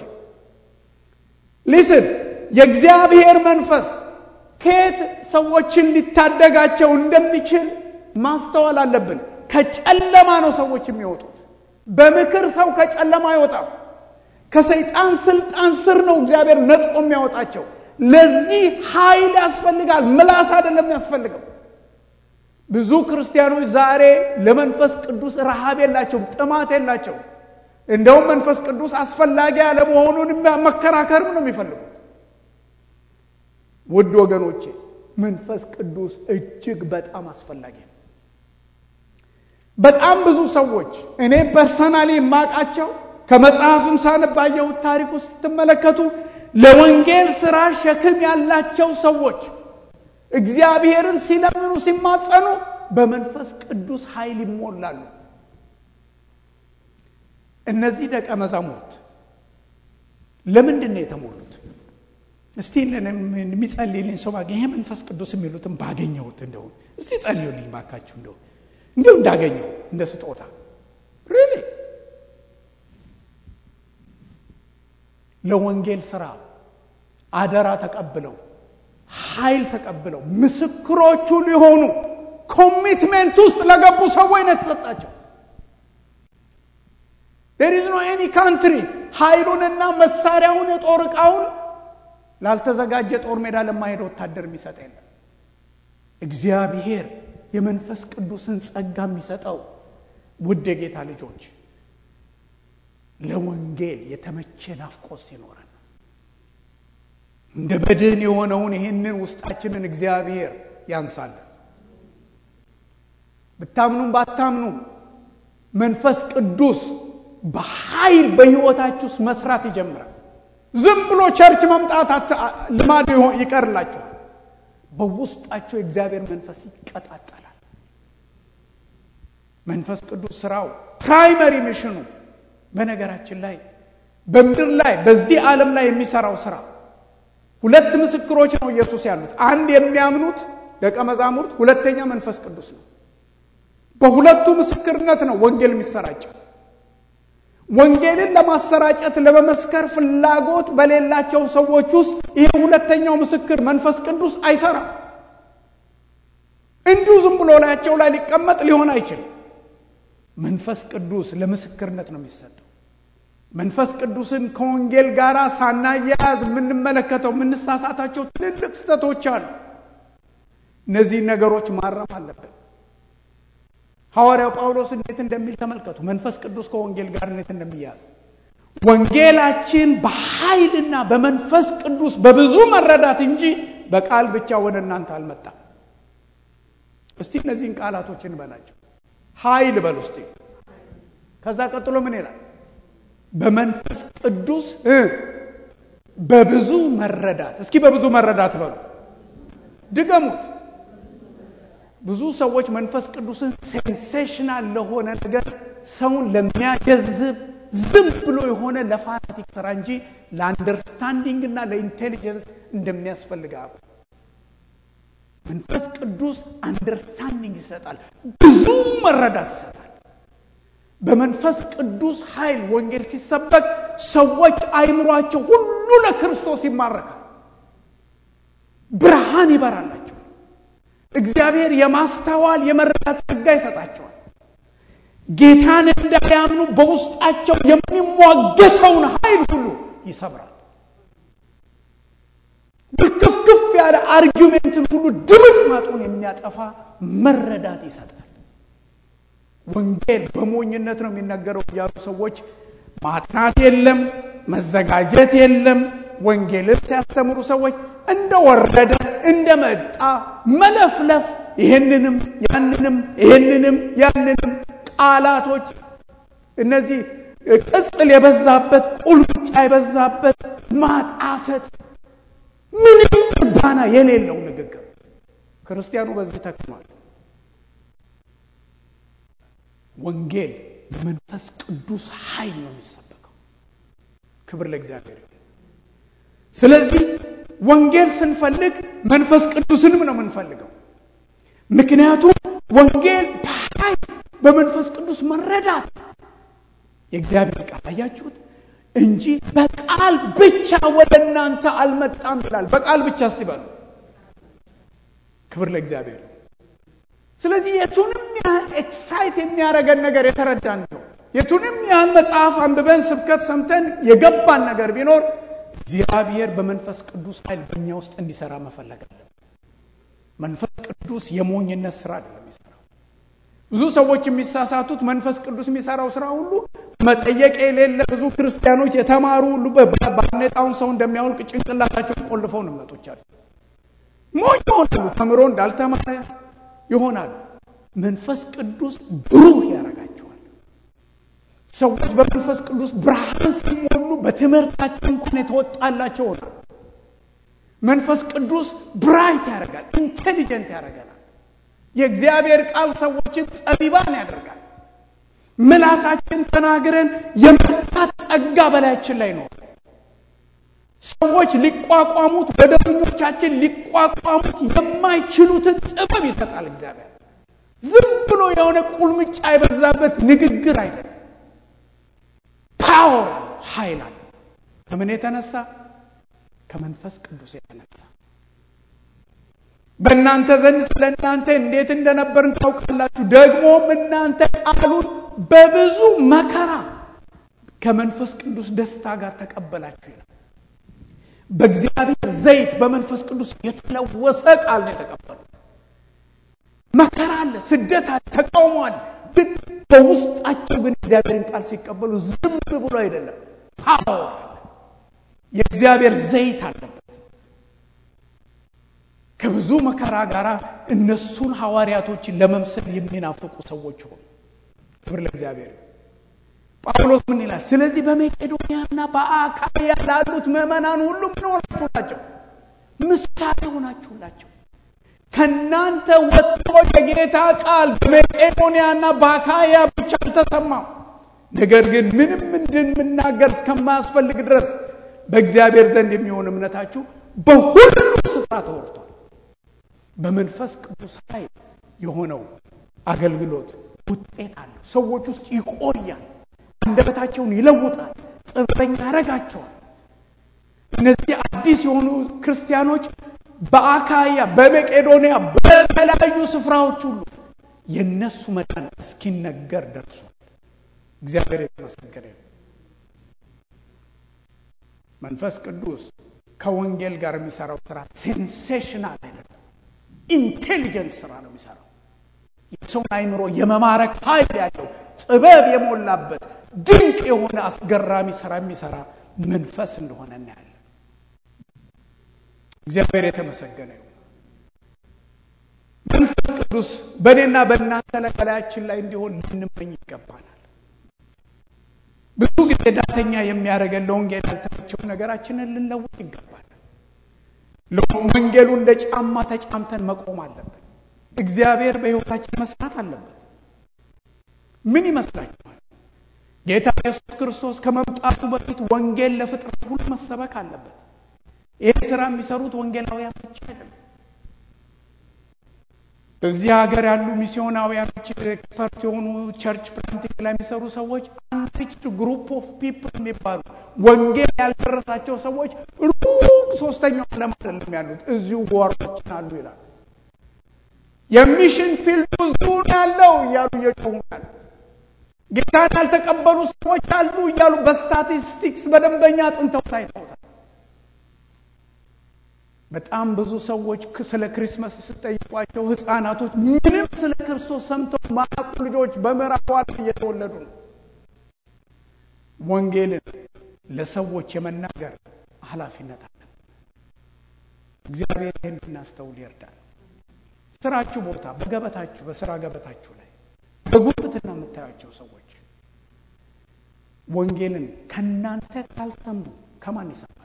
ሊስን የእግዚአብሔር መንፈስ ከየት ሰዎችን ሊታደጋቸው እንደሚችል ማስተዋል አለብን። ከጨለማ ነው ሰዎች የሚወጡት። በምክር ሰው ከጨለማ አይወጣም። ከሰይጣን ስልጣን ስር ነው እግዚአብሔር ነጥቆ የሚያወጣቸው። ለዚህ ኃይል ያስፈልጋል። ምላስ አይደለም ያስፈልገው። ብዙ ክርስቲያኖች ዛሬ ለመንፈስ ቅዱስ ረሃብ የላቸውም፣ ጥማት የላቸውም። እንደውም መንፈስ ቅዱስ አስፈላጊ አለመሆኑን መከራከርም ነው የሚፈልጉት። ውድ ወገኖቼ መንፈስ ቅዱስ እጅግ በጣም አስፈላጊ ነው። በጣም ብዙ ሰዎች እኔ ፐርሰናሊ የማውቃቸው ከመጽሐፍም ሳነባየሁት ታሪክ ውስጥ ስትመለከቱ ለወንጌል ስራ ሸክም ያላቸው ሰዎች እግዚአብሔርን ሲለምኑ ሲማጸኑ በመንፈስ ቅዱስ ኃይል ይሞላሉ። እነዚህ ደቀ መዛሙርት ለምንድን ነው የተሞሉት? እስቲ የሚጸልይልኝ ሰው ባገኝ ይሄ መንፈስ ቅዱስ የሚሉትን ባገኘሁት እንደው እስቲ ጸልዩልኝ ባካችሁ እንደው እንዲሁ እንዳገኘው እንደ ስጦታ ሪሊ ለወንጌል ስራ አደራ ተቀብለው ኃይል ተቀብለው ምስክሮቹ ሊሆኑ ኮሚትሜንት ውስጥ ለገቡ ሰዎች ነው የተሰጣቸው። ዴር ኢዝ ኖ ኤኒ ካንትሪ ኃይሉንና መሳሪያውን የጦር ዕቃውን ላልተዘጋጀ ጦር ሜዳ ለማሄደ ወታደር የሚሰጥ የለም። እግዚአብሔር የመንፈስ ቅዱስን ጸጋ የሚሰጠው ውድ የጌታ ልጆች ለወንጌል የተመቸ ናፍቆት ሲኖረን እንደ በድን የሆነውን ይህንን ውስጣችንን እግዚአብሔር ያንሳለን። ብታምኑም ባታምኑም መንፈስ ቅዱስ በኃይል በሕይወታችሁ ውስጥ መስራት ይጀምራል። ዝም ብሎ ቸርች መምጣት ልማድ ይቀርላችኋል። በውስጣቸው የእግዚአብሔር መንፈስ ይቀጣጠላል። መንፈስ ቅዱስ ስራው ፕራይመሪ ሚሽኑ በነገራችን ላይ በምድር ላይ በዚህ ዓለም ላይ የሚሰራው ስራ ሁለት ምስክሮች ነው ኢየሱስ ያሉት። አንድ የሚያምኑት ደቀ መዛሙርት፣ ሁለተኛ መንፈስ ቅዱስ ነው። በሁለቱ ምስክርነት ነው ወንጌል የሚሰራጨው። ወንጌልን ለማሰራጨት ለመመስከር ፍላጎት በሌላቸው ሰዎች ውስጥ ይሄ ሁለተኛው ምስክር መንፈስ ቅዱስ አይሰራም። እንዲሁ ዝም ብሎ ላያቸው ላይ ሊቀመጥ ሊሆን አይችልም። መንፈስ ቅዱስ ለምስክርነት ነው የሚሰጠው። መንፈስ ቅዱስን ከወንጌል ጋር ሳናያያዝ የምንመለከተው የምንሳሳታቸው ትልልቅ ስህተቶች አሉ። እነዚህን ነገሮች ማረም አለብን። ሐዋርያው ጳውሎስ እንዴት እንደሚል ተመልከቱ። መንፈስ ቅዱስ ከወንጌል ጋር እንዴት እንደሚያያዝ ወንጌላችን በኃይልና በመንፈስ ቅዱስ በብዙ መረዳት እንጂ በቃል ብቻ ወደ እናንተ አልመጣም። እስቲ እነዚህን ቃላቶች እንበላቸው። ኃይል በል ውስጥ ከዛ ቀጥሎ ምን ይላል? በመንፈስ ቅዱስ በብዙ መረዳት። እስኪ በብዙ መረዳት በሉ፣ ድገሙት። ብዙ ሰዎች መንፈስ ቅዱስን ሴንሴሽናል ለሆነ ነገር ሰውን ለሚያጀዝብ ዝም ብሎ የሆነ ለፋናቲክ ስራ እንጂ ለአንደርስታንዲንግ እና ለኢንቴሊጀንስ እንደሚያስፈልግ አብ መንፈስ ቅዱስ አንደርስታንዲንግ ይሰጣል፣ ብዙ መረዳት ይሰጣል። በመንፈስ ቅዱስ ኃይል ወንጌል ሲሰበክ ሰዎች አይምሯቸው ሁሉ ለክርስቶስ ይማረካል። ብርሃን ይበራላቸው። እግዚአብሔር የማስተዋል የመረዳት ጸጋ ይሰጣቸዋል። ጌታን እንዳያምኑ በውስጣቸው የሚሟገተውን ኃይል ሁሉ ይሰብራል። ብክፍክፍ ያለ አርጊሜንትን ሁሉ ድምጥ ማጡን የሚያጠፋ መረዳት ይሰጣል። ወንጌል በሞኝነት ነው የሚነገረው እያሉ ሰዎች ማጥናት የለም መዘጋጀት የለም። ወንጌልን ሲያስተምሩ ሰዎች እንደወረደ እንደመጣ መለፍለፍ፣ ይህንንም ያንንም ይህንንም ያንንም ቃላቶች እነዚህ ቅጽል የበዛበት ቁልምጫ የበዛበት ማጣፈት፣ ምንም እርባና የሌለው ንግግር ክርስቲያኑ በዚህ ተክኗል። ወንጌል በመንፈስ ቅዱስ ኃይል ነው የሚሰበከው። ክብር ለእግዚአብሔር ይሁን። ስለዚህ ወንጌል ስንፈልግ መንፈስ ቅዱስንም ነው የምንፈልገው። ምክንያቱም ወንጌል በኃይል በመንፈስ ቅዱስ መረዳት የእግዚአብሔር ቃል አያችሁት እንጂ በቃል ብቻ ወደ እናንተ አልመጣም ይላል። በቃል ብቻ እስቲ በሉ። ክብር ለእግዚአብሔር። ስለዚህ የቱንም ያህል ኤክሳይት የሚያደርገን ነገር የተረዳን ነው። የቱንም ያህል መጽሐፍ አንብበን ስብከት ሰምተን የገባን ነገር ቢኖር እግዚአብሔር በመንፈስ ቅዱስ ኃይል በእኛ ውስጥ እንዲሰራ መፈለግ አለን። መንፈስ ቅዱስ የሞኝነት ስራ አይደለም የሚሰራው። ብዙ ሰዎች የሚሳሳቱት መንፈስ ቅዱስ የሚሰራው ስራ ሁሉ መጠየቅ የሌለ ብዙ ክርስቲያኖች የተማሩ ሁሉ ባርኔጣውን ሰው እንደሚያወልቅ ጭንቅላታቸውን ቆልፈው ነው መጦቻል ሞኝ ይሆናሉ። ተምሮ እንዳልተማረ ይሆናሉ። መንፈስ ቅዱስ ብሩህ ያደርጋቸዋል። ሰዎች በመንፈስ ቅዱስ ብርሃን ሲሞሉ በትምህርታቸው እንኳን የተወጣላቸው ሆናል። መንፈስ ቅዱስ ብራይት ያደርጋል፣ ኢንቴሊጀንት ያደርገናል። የእግዚአብሔር ቃል ሰዎችን ጠቢባን ያደርጋል። ምላሳችን ተናግረን የመርታት ጸጋ በላያችን ላይ ነው። ሰዎች ሊቋቋሙት በደረኞቻችን ሊቋቋሙት የማይችሉትን ጥበብ ይሰጣል እግዚአብሔር። ዝም ብሎ የሆነ ቁልምጫ የበዛበት ንግግር አይደለም። ፓወር አለው፣ ኃይል አለው። ከምን የተነሳ? ከመንፈስ ቅዱስ የተነሳ በእናንተ ዘንድ ስለ እናንተ እንዴት እንደነበርን ታውቃላችሁ። ደግሞም እናንተ ቃሉን በብዙ መከራ ከመንፈስ ቅዱስ ደስታ ጋር ተቀበላችሁ ይላል። በእግዚአብሔር ዘይት በመንፈስ ቅዱስ የተለወሰ ቃል ነው የተቀበሉት። መከራ አለ፣ ስደት አለ፣ ተቃውሞ አለ። ግን በውስጣቸው ግን እግዚአብሔርን ቃል ሲቀበሉ ዝም ብሎ አይደለም፣ ፓወር አለ፣ የእግዚአብሔር ዘይት አለበት። ከብዙ መከራ ጋር እነሱን ሐዋርያቶችን ለመምሰል የሚናፍቁ ሰዎች ሆኑ። ክብር ለእግዚአብሔር። ጳውሎስ ምን ይላል? ስለዚህ በመቄዶንያና በአካያ ላሉት ምዕመናን ሁሉ ምን ሆናችሁላቸው? ምሳሌ ሆናችሁላቸው። ከእናንተ ወጥቶ የጌታ ቃል በመቄዶንያና በአካያ ብቻ አልተሰማም። ነገር ግን ምንም እንድንናገር እስከማያስፈልግ ድረስ በእግዚአብሔር ዘንድ የሚሆን እምነታችሁ በሁሉ ስፍራ ተወርቷል። በመንፈስ ቅዱስ ኃይል የሆነው አገልግሎት ውጤት አለው። ሰዎች ውስጥ ይቆያል። አንደበታቸውን ይለውጣል። ጥበበኛ ያደርጋቸዋል። እነዚህ አዲስ የሆኑ ክርስቲያኖች በአካያ፣ በመቄዶንያ፣ በተለያዩ ስፍራዎች ሁሉ የእነሱ መጠን እስኪነገር ደርሷል። እግዚአብሔር የተመሰገነ ነው። መንፈስ ቅዱስ ከወንጌል ጋር የሚሰራው ስራ ሴንሴሽናል አይደለም፣ ኢንቴሊጀንት ስራ ነው የሚሰራው። የሰውን አይምሮ የመማረክ ኃይል ያለው ጥበብ የሞላበት ድንቅ የሆነ አስገራሚ ስራ የሚሰራ መንፈስ እንደሆነ እናያለን። እግዚአብሔር የተመሰገነ ይሁን። መንፈስ ቅዱስ በእኔና በእናንተ ላይ በላያችን ላይ እንዲሆን ልንመኝ ይገባናል። ብዙ ጊዜ ዳተኛ የሚያደርገን ለወንጌል ያልተመቸው ነገራችንን ልንለውጥ ይገባል። ወንጌሉ እንደ ጫማ ተጫምተን መቆም አለብን። እግዚአብሔር በሕይወታችን መስራት አለበት። ምን ይመስላችኋል? ጌታ ኢየሱስ ክርስቶስ ከመምጣቱ በፊት ወንጌል ለፍጥረት ሁሉ መሰበክ አለበት። ይህ ስራ የሚሰሩት ወንጌላውያን ብቻ አይደለም። በዚህ ሀገር ያሉ ሚስዮናውያኖች ኤክስፐርት የሆኑ ቸርች ፕላንቲንግ ላይ የሚሰሩ ሰዎች አንሪችድ ግሩፕ ኦፍ ፒፕል የሚባሉ ወንጌል ያልደረሳቸው ሰዎች ሩቅ ሶስተኛው ዓለም አይደለም ያሉት እዚሁ ጓሮችን አሉ ይላል። የሚሽን ፊልዱ እዚሁ ነው ያለው እያሉ እየጮሁ ያሉት ጌታን ያልተቀበሉ ሰዎች አሉ እያሉ በስታቲስቲክስ በደንበኛ አጥንተው ታይተውታል። በጣም ብዙ ሰዎች ስለ ክሪስመስ ስጠይቋቸው ህፃናቶች ምንም ስለ ክርስቶስ ሰምተው ማያውቁ ልጆች በምዕራቡ ዓለም እየተወለዱ ነው። ወንጌልን ለሰዎች የመናገር ኃላፊነት አለ። እግዚአብሔር ይህን እናስተውል ይርዳል። ስራችሁ ቦታ፣ በገበታችሁ፣ በስራ ገበታችሁ ላይ በጉብትና የምታያቸው ሰዎች ወንጌልን ከእናንተ ካልሰሙ ከማን ይሰማል?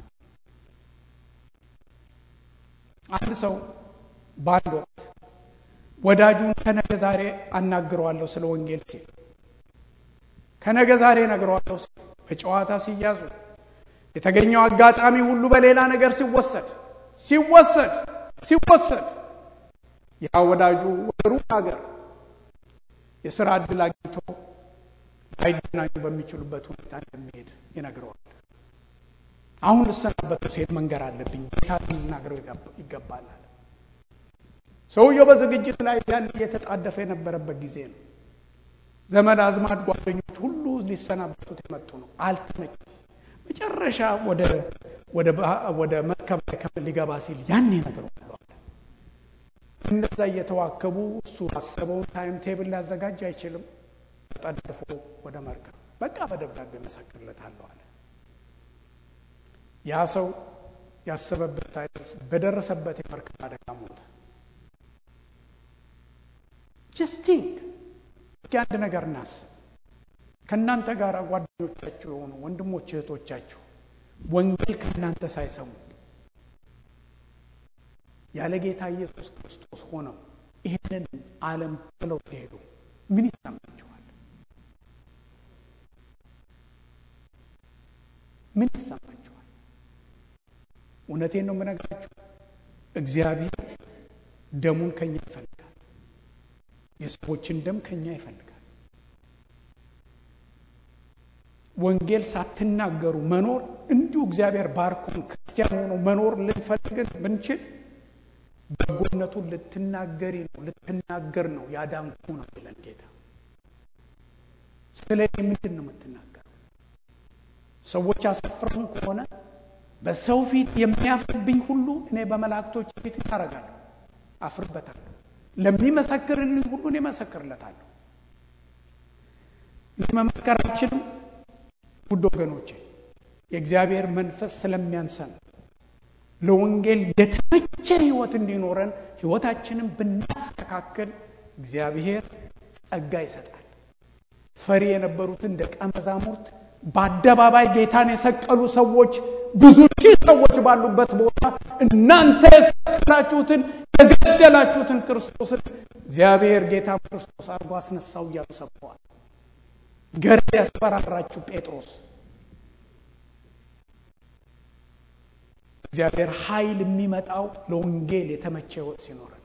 አንድ ሰው በአንድ ወቅት ወዳጁን ከነገ ዛሬ አናግረዋለሁ ስለ ወንጌል ሲል ከነገ ዛሬ ነግረዋለሁ ሲል በጨዋታ ሲያዙ የተገኘው አጋጣሚ ሁሉ በሌላ ነገር ሲወሰድ ሲወሰድ ሲወሰድ ያ ወዳጁ ወደ ሩቅ ሀገር የስራ እድል አግኝቶ ላይገናኙ በሚችሉበት ሁኔታ እንደሚሄድ ይነግረዋል። አሁን ልሰናበቱ ሲሄድ መንገር አለብኝ ጌታ ልናገረው ይገባል አለ። ሰውየው በዝግጅት ላይ ያለ እየተጣደፈ የነበረበት ጊዜ ነው። ዘመድ አዝማድ፣ ጓደኞች ሁሉ ሊሰናበቱት የመጡ ነው። አልተመቸም። መጨረሻ ወደ መርከብ ላይ ሊገባ ሲል ያኔ ነግረዋል። እነዛ እየተዋከቡ እሱ አሰበውን ታይም ቴብል ሊያዘጋጅ አይችልም። ጠድፎ ወደ መርከብ በቃ በደብዳቤ መሰክርለታለሁ አለ። ያ ሰው ያሰበበት ሳይደርስ በደረሰበት የመርከብ አደጋ ሞተ። ጀስቲንግ እስኪ አንድ ነገር እናስብ። ከእናንተ ጋር ጓደኞቻችሁ የሆኑ ወንድሞች እህቶቻችሁ ወንጌል ከእናንተ ሳይሰሙ ያለ ጌታ ኢየሱስ ክርስቶስ ሆነው ይህንን ዓለም ብለው ሲሄዱ ምን ይሰማችኋል? ምን ይሰማችኋል? እውነቴን ነው የምነግራችሁ። እግዚአብሔር ደሙን ከኛ ይፈልጋል። የሰዎችን ደም ከኛ ይፈልጋል። ወንጌል ሳትናገሩ መኖር እንዲሁ እግዚአብሔር ባርኮን ክርስቲያን ሆኖ መኖር ልንፈልግን ብንችል በጎነቱን ልትናገሪ ነው ልትናገር ነው ያዳንኩ ነው ይለን ጌታ። ስለ እኔ ምንድን ነው የምትናገረው? ሰዎች አሳፍረውን ከሆነ በሰው ፊት የሚያፍርብኝ ሁሉ እኔ በመላእክቶች ፊት ታረጋለሁ፣ አፍርበታለሁ። ለሚመሰክርልኝ ሁሉ እኔ መሰክርለታለሁ። እኔ መመስከር አልችልም። ውድ ወገኖቼ የእግዚአብሔር መንፈስ ስለሚያንሰን ለወንጌል የተመቸ ህይወት እንዲኖረን ህይወታችንን ብናስተካክል እግዚአብሔር ጸጋ ይሰጣል። ፈሪ የነበሩትን ደቀ መዛሙርት በአደባባይ ጌታን የሰቀሉ ሰዎች ብዙ ሺህ ሰዎች ባሉበት ቦታ እናንተ የሰቀላችሁትን የገደላችሁትን ክርስቶስን እግዚአብሔር ጌታ ክርስቶስ አድርጎ አስነሳው እያሉ ሰብከዋል። ገረድ ያስፈራራችሁ ጴጥሮስ እግዚአብሔር ኃይል የሚመጣው ለወንጌል የተመቸ ህይወት ሲኖረን።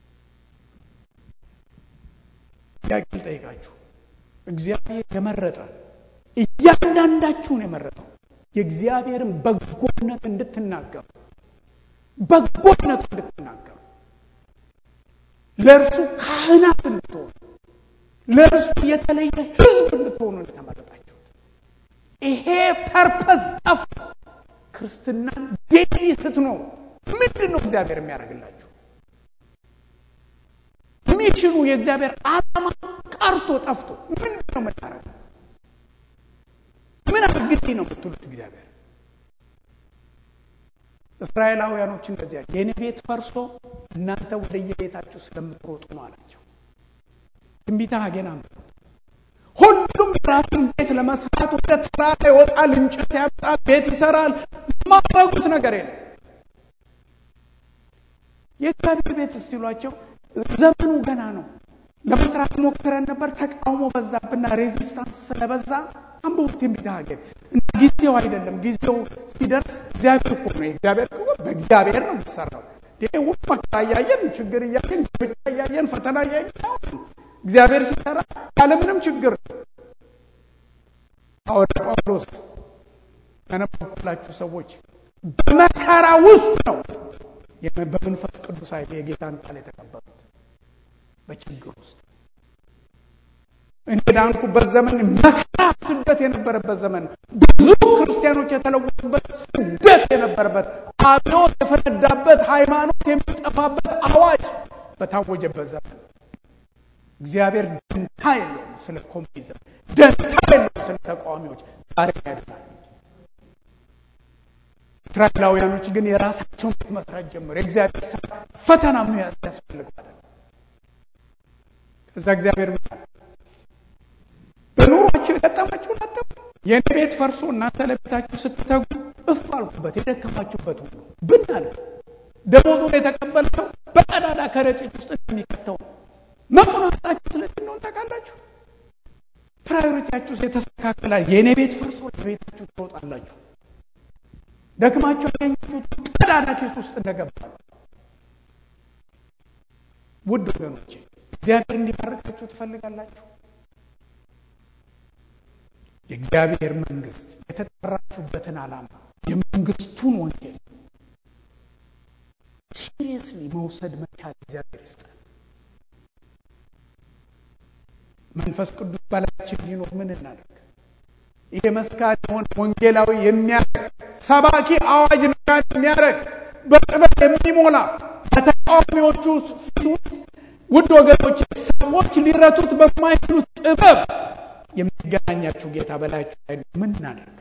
ጥያቄ ልጠይቃችሁ። እግዚአብሔር የመረጠ እያንዳንዳችሁን የመረጠው የእግዚአብሔርን በጎነት እንድትናገሩ በጎነት እንድትናገሩ ለእርሱ ካህናት እንድትሆኑ ለእርሱ የተለየ ህዝብ እንድትሆኑ የተመረጣችሁት ይሄ ፐርፐስ ጠፍቶ ክርስትናን ዴሊ ስትኖሩ ምንድን ነው እግዚአብሔር የሚያደርግላችሁ? ሚሽኑ የእግዚአብሔር ዓላማ ቀርቶ ጠፍቶ ምንድን ነው የምታደርገው? ምን አድርግልኝ ነው የምትሉት? እግዚአብሔር እስራኤላውያኖች እንደዚያ የእኔ ቤት ፈርሶ እናንተ ወደ የቤታችሁ ስለምትሮጡ ነው አላቸው። ትንቢተ ሐጌን አንብቡ። ሁሉም ራሱን ቤት ለመስራት ወደ ተራራ ይወጣል፣ እንጨት ያመጣል፣ ቤት ይሰራል። የማድረጉት ነገር የለም። የእግዚአብሔር ቤት ሲሏቸው ዘመኑ ገና ነው፣ ለመስራት ሞክረን ነበር፣ ተቃውሞ በዛብና ሬዚስታንስ ስለበዛ አንብቡት ትንቢተ ሐጌን እና ጊዜው አይደለም። ጊዜው ሲደርስ እግዚአብሔር እኮ ነው እግዚአብሔር እኮ በእግዚአብሔር ነው የሚሰራው። ይሄ ሁሉ መከራ እያየን ችግር እያየን ብቻ እያየን ፈተና እያየን እግዚአብሔር ሲሰራ ያለምንም ችግር ሐዋርያ ጳውሎስ ያነበብኩላችሁ ሰዎች በመከራ ውስጥ ነው በመንፈስ ቅዱስ ኃይል የጌታን ቃል የተቀበሉት። በችግር ውስጥ እንደ ዳንኩበት ዘመን መከራ፣ ስደት የነበረበት ዘመን ብዙ ክርስቲያኖች የተለወጡበት ስደት የነበረበት አብዮት የፈነዳበት ሃይማኖት የሚጠፋበት አዋጅ በታወጀበት ዘመን እግዚአብሔር ደንታ የለውም ስለ ኮሚኒዝም፣ ደንታ የለውም ስለ ተቃዋሚዎች። ዛሬ ያድናል። እስራኤላውያኖች ግን የራሳቸውን ቤት መስራት ጀመሩ። የእግዚአብሔር ስራ ፈተና ምን ያስፈልገዋል? ከዛ እግዚአብሔር በኑሯቸው የገጠማችሁን አጠቁ። የእኔ ቤት ፈርሶ እናንተ ለቤታችሁ ስትተጉ እፍ አልኩበት፣ የደከማችሁበት ሁሉ ብን አለ። ደሞዙን የተቀበለ ሰው በቀዳዳ ከረጢት ውስጥ እንደሚከተው መቆናጣችሁ ስለዚህ እንደሆነ ታውቃላችሁ። ፕራዮሪቲያችሁ የተስተካከላል። የእኔ ቤት ፈርሶ ለቤታችሁ ትሮጣላችሁ። ደክማችሁ ያገኛችሁት ቀዳዳ ኪስ ውስጥ እንደገባ ውድ ወገኖቼ እግዚአብሔር እንዲባርካችሁ ትፈልጋላችሁ። የእግዚአብሔር መንግስት የተጠራችሁበትን ዓላማ የመንግስቱን ወንጌል ሲሪየስሊ መውሰድ መቻል እግዚአብሔር ይስጠን። መንፈስ ቅዱስ በላያችን ሊኖር ምን እናደርግ? ይሄ መስካሪ የሆነ ወንጌላዊ የሚያደርግ ሰባኪ አዋጅ ነጋሪ የሚያደርግ በጥበብ የሚሞላ በተቃዋሚዎቹ ፊት ውስጥ ውድ ወገኖች ሰዎች ሊረቱት በማይችሉት ጥበብ የሚገናኛችሁ ጌታ በላያችሁ ላይ ምን እናደርግ?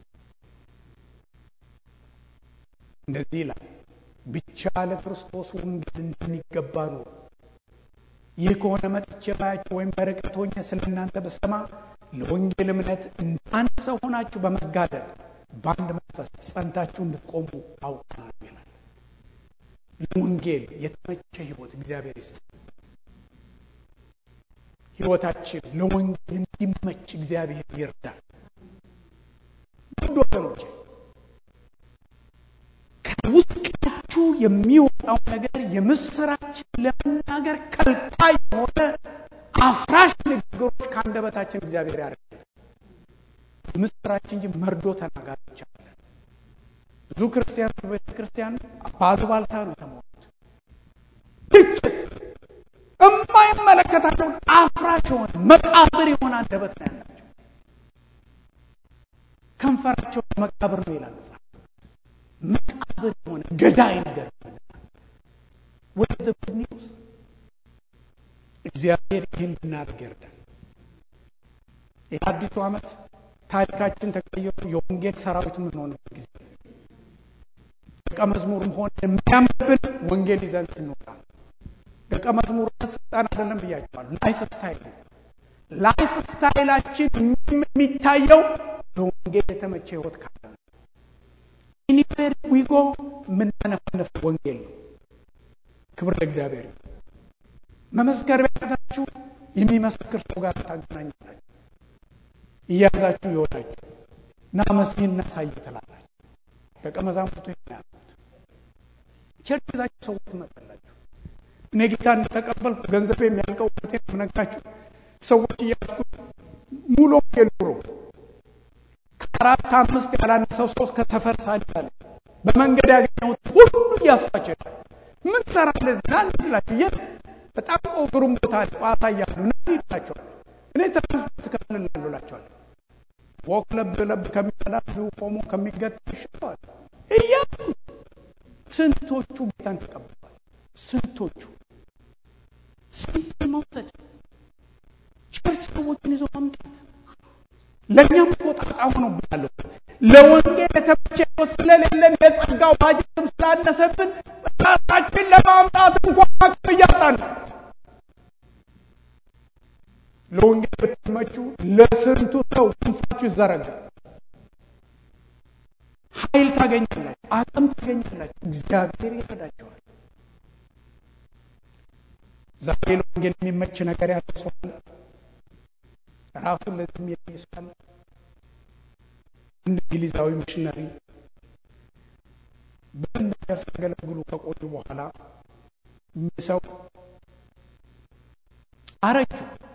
እንደዚህ ይላል፣ ብቻ ለክርስቶስ ወንጌል እንደሚገባ ነው። ይህ ከሆነ መጥቼ ባያችሁ ወይም በርቀት ሆኜ ስለ እናንተ በሰማ ለወንጌል እምነት አንድ ሰው ሆናችሁ በመጋደል በአንድ መንፈስ ጸንታችሁ እንድትቆሙ አውቃለሁ ይላል። ለወንጌል የተመቸ ህይወት እግዚአብሔር ይስጥ። ህይወታችን ለወንጌል እንዲመች እግዚአብሔር ይርዳል። ውድ ወገኖች ከውስጣችሁ የሚወጣው ነገር የምስራችን ለመናገር ከልካይ የሆነ አፍራሽ ንግግሮች ከአንደበታችን እግዚአብሔር ያደርጋል። ምስራችን እንጂ መርዶ ተናጋሪዎች አለን። ብዙ ክርስቲያኖች ቤተ ክርስቲያን ባሉባልታ ነው የተሞሉት። ግጭት የማይመለከታቸውን አፍራሽ የሆነ መቃብር የሆነ አንደበት ነው ያላቸው። ከንፈራቸው መቃብር ነው ይላል መጽሐፍ። መቃብር የሆነ ገዳይ ነገር ወደ ጉድ ኒውስ እግዚአብሔር ይህን እንድናደርግ ይርዳል። ይህ አዲሱ ዓመት ታሪካችን ተቀይሮ የወንጌል ሰራዊት የምንሆንበት ጊዜ ደቀ መዝሙርም ሆነ የሚያምብን ወንጌል ይዘን ስንወጣ ደቀ መዝሙር ስልጣን አይደለም ብያቸዋል። ላይፍ ስታይል ላይፍ ስታይላችን የሚታየው በወንጌል የተመቸ ህይወት ካለ ኤኒዌር ዊጎ የምናነፈነፍ ወንጌል ነው። ክብር ለእግዚአብሔር። መመስከር ቢያቅታችሁ የሚመሰክር ሰው ጋር ታገናኛላችሁ። እያያዛችሁ ይወዳችሁ ና መስጊድ እናሳይ ትላላችሁ። ደቀ መዛሙርቱ ያሉት ቸርች ይዛችሁ ሰዎች ትመጣላችሁ። እኔ ጌታ እንደተቀበልኩ ገንዘብ የሚያልቀው ቴ ነግራችሁ ሰዎች እያስኩ ሙሉ ወንጌል ኑሮ ከአራት አምስት ያላነሰው ሰው ከተፈር ሳዳለ በመንገድ ያገኘሁት ሁሉ እያስኳቸው ይላል። ምን ትሰራለህ እዚህ ና ይላችሁ የት በጣም ቆግሩም ቦታ ጨዋታ እያሉ ና ይላቸዋል። እኔ ትራንስፖርት እከፍልልሃለሁ እላቸዋለሁ። ወክ ለብ ለብ ከሚበላ ቆሞ ከሚገጥ ይሻለዋል እያሉ ስንቶቹ ጌታን ተቀብለዋል። ስንቶቹ ስንት መውሰድ ቸርች ሰዎችን ይዞ መምጣት ለእኛም እኮ ጣጣ ሆኖብናለሁ። ለወንጌል የተመቸ ህይወት ስለሌለን የጸጋው ባጀትም ስላነሰብን ራሳችን ለማምጣት እንኳን አቅም እያጣን ነው። ለወንጌል ብትመቹ ለስንቱ ሰው ክንፋችሁ ይዘረጋል። ኃይል ታገኛላችሁ፣ አቅም ታገኛላችሁ። እግዚአብሔር ይረዳቸዋል። ዛሬ ለወንጌል የሚመች ነገር ያለው ሰው አለ። ራሱን ለዚህም የሚሰዋል። እንደ እንግሊዛዊ ሚሽነሪ በምን ነገር ሲያገለግሉ ከቆዩ በኋላ ሰው አረጁ።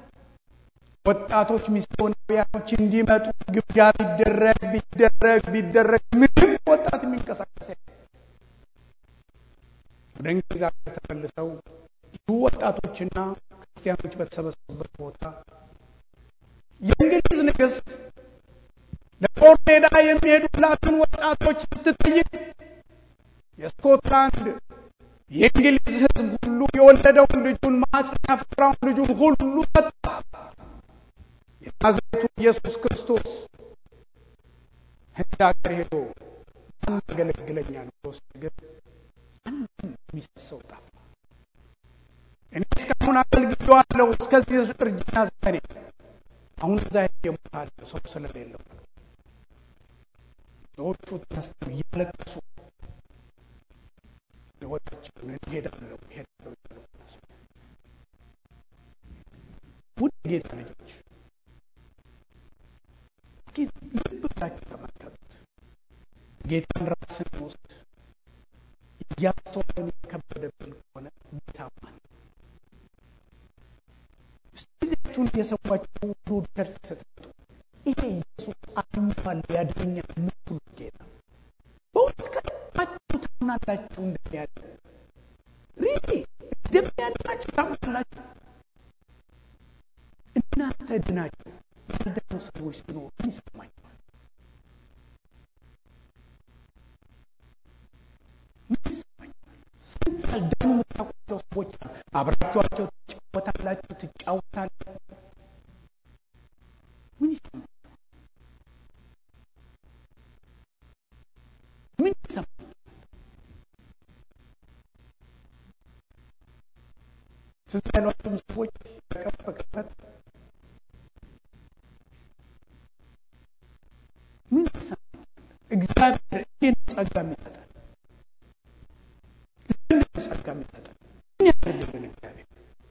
ወጣቶች ሚስዮናውያኖች እንዲመጡ ግብዣ ቢደረግ ቢደረግ ቢደረግ ምንም ወጣት የሚንቀሳቀስ ወደ እንግሊዝ ሀገር ተመልሰው ብዙ ወጣቶችና ክርስቲያኖች በተሰበሰቡበት ቦታ የእንግሊዝ ንግሥት ለጦር ሜዳ የሚሄዱላትን ወጣቶች ስትጠይቅ የስኮትላንድ የእንግሊዝ ሕዝብ ሁሉ የወለደውን ልጁን ማኅፀን ያፈራውን ልጁን ሁሉ ሰጣ። የናዝሬቱ ኢየሱስ ክርስቶስ ህንድ ሀገር ሄዶ ማን ያገለግለኛል ብሎ ግን አንድም የሚሰሰው ጠፋ። እኔ እስካሁን አገልግሎአለሁ እስከዚህ እርጅና ዘመኔ አሁን እዛ የሞታለሁ ሰው ስለሌለው ሰዎቹ ተነስተው እያለቀሱ ህይወታቸውን እሄዳለሁ እሄዳለሁ እያሉ ተነሱ። ውድ ጌታ ልጆች ልብ ብላችሁ ተመልከቱት። ጌታን ራስን ውስጥ እያስተዋልን የከበደብን ከሆነ ታማን ጊዜያችሁን እየሰዋችሁ ሁሉ ቸርች ስትመጡ ይሄ ኢየሱስ አምኗል ያድነኛል የምትሉ ጌታ በእውነት ከልባችሁ ታምናላችሁ እንደሚያድ ሪሊ እንደሚያድናችሁ ታምናላችሁ እናንተ ድናችሁ ያልዳኑ ሰዎች ሲኖሩ ምን ይሰማኛል ምን ይሰማኛል ስንት ያልዳኑ የምታውቋቸው ሰዎች አብራችኋቸው ትጫወታላችሁ ትጫወታላችሁ ምን ይሰማል ምን ይሰማል ትዝ ያሏቸውም ሰዎች በቀን በቅርበት ምን ይሰማል እግዚአብሔር ይህን ጸጋ የሚሰጠን ለምንድን ጸጋ የሚሰጠን ምን ያደርግልን እግዚአብሔር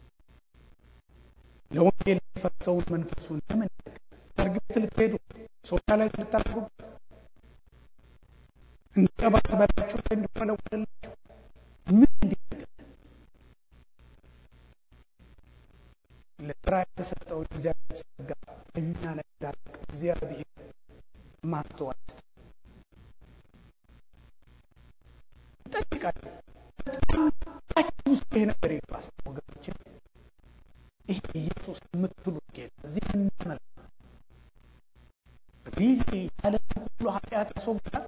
ለወንጌል የፈሰውን መንፈሱን ለምን ሰርግ ቤት ልትሄዱ ሶፋ ላይ ልታደርጉበት እንዲቀባበላችሁ ላይ እንዲወለወልላችሁ ምን እንዲያደርግ ለስራ የተሰጠውን እግዚአብሔር ጸጋ እኛ ላይ እንዳልቅ እግዚአብሔር ማስተዋል ይጠይቃል። በጣም ውስጥ ይሄ ነገር ይባስ ወገኖችን ይሄ ኢየሱስ የምትሉት ጌታ እዚህ የምናመልክ ሪሊ ያለ ሁሉ ኃጢአት ያስወግዳል።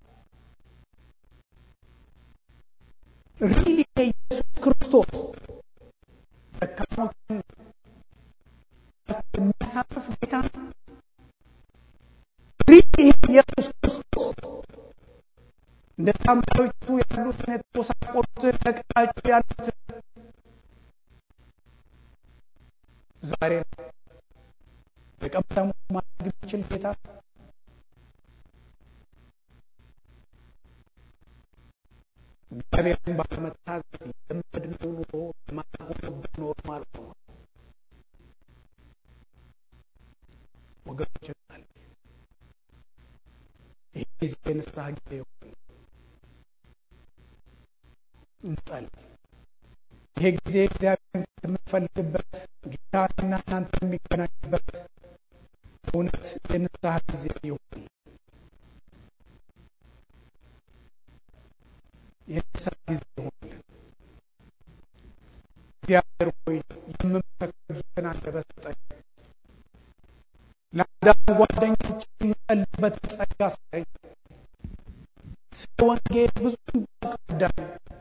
ሪሊ የኢየሱስ ክርስቶስ ደካሞችን የሚያሳርፍ ጌታ ነው። ሪሊ ኢየሱስ ክርስቶስ እንደ ሳምራዊቱ ያሉትን የተጎሳቆሉትን ተቀጣጩ ያሉትን ዛሬ የቀበታሙ ማድረግ የሚችል ጌታ እግዚአብሔርን ባለመታዘዝ የለመድነው ኑሮ የማይሆንብን ኖሮ ማለት ነው። ወገኖች ይህ ጊዜ የንስሐ ጊዜ ይሆን እንጸልይ። ይሄ ጊዜ እግዚአብሔርን የምንፈልግበት ጌታና እናንተ የሚገናኝበት እውነት የንስሐ ጊዜ ይሆን። የንስሐ ጊዜ ይሆንልን። እግዚአብሔር ሆይ የምመሰክርበትን አንደበት ስጠኝ። ለአንዳንድ ጓደኞች የምጸልይበትን ጸጋ ስጠኝ። ስለ ወንጌል ብዙ ቀዳኝ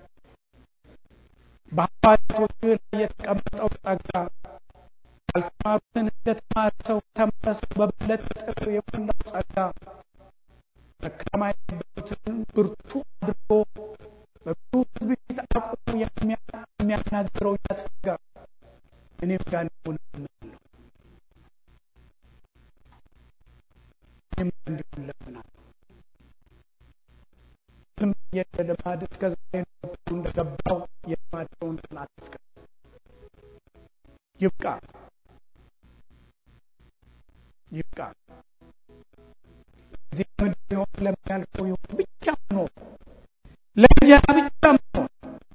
በአባቶች ላይ የተቀመጠው ጸጋ ያልተማሩትን እንደተማረ ሰው ተማረ ሰው በበለጠ ጥር የሞላው ጸጋ ደካማ የነበሩትን ብርቱ አድርጎ በብዙ ሕዝብ ፊት አቁሞ የሚያናግረው ያ ጸጋ እኔም ጋር እንዲሆን እለምናለሁ። እኔም ጋር እንዲሆን እለምናለሁ። ዝም ብዬ ልማድ እስከ ዛሬ እንደገባው የልማደውን አትፍቀድ። ይብቃ ይብቃ። እዚህ ምድር ይሆን ለሚያልፈው ይሆን ብቻ መኖር ለእንጀራ ብቻ መኖር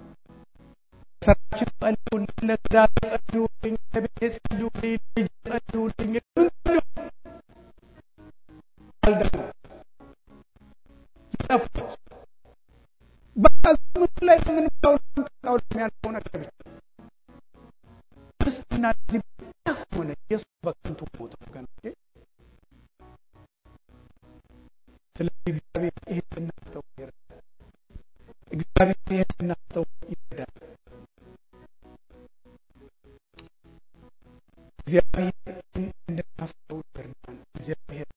ስራችን ጸልዩልኝ፣ ለትዳር ጸልዩልኝ፣ ለቤቴ ጸልዩልኝ፣ ልጅ ጸልዩልኝ ምን ጸልዩ አልዳኑ ይጠፉ በቃ ምድር ላይ የምንባው ምንጠጣው የሚያልፈው ነገር ብቻ ክርስትና እዚህ ብቻ ከሆነ ኢየሱስ በከንቱ ሞተ ወገኖቼ። ስለዚህ እግዚአብሔር ይህን እናስተው ይረዳል። እግዚአብሔር ይህን እናስተው ይረዳል። እግዚአብሔር ይህን እንድናስተው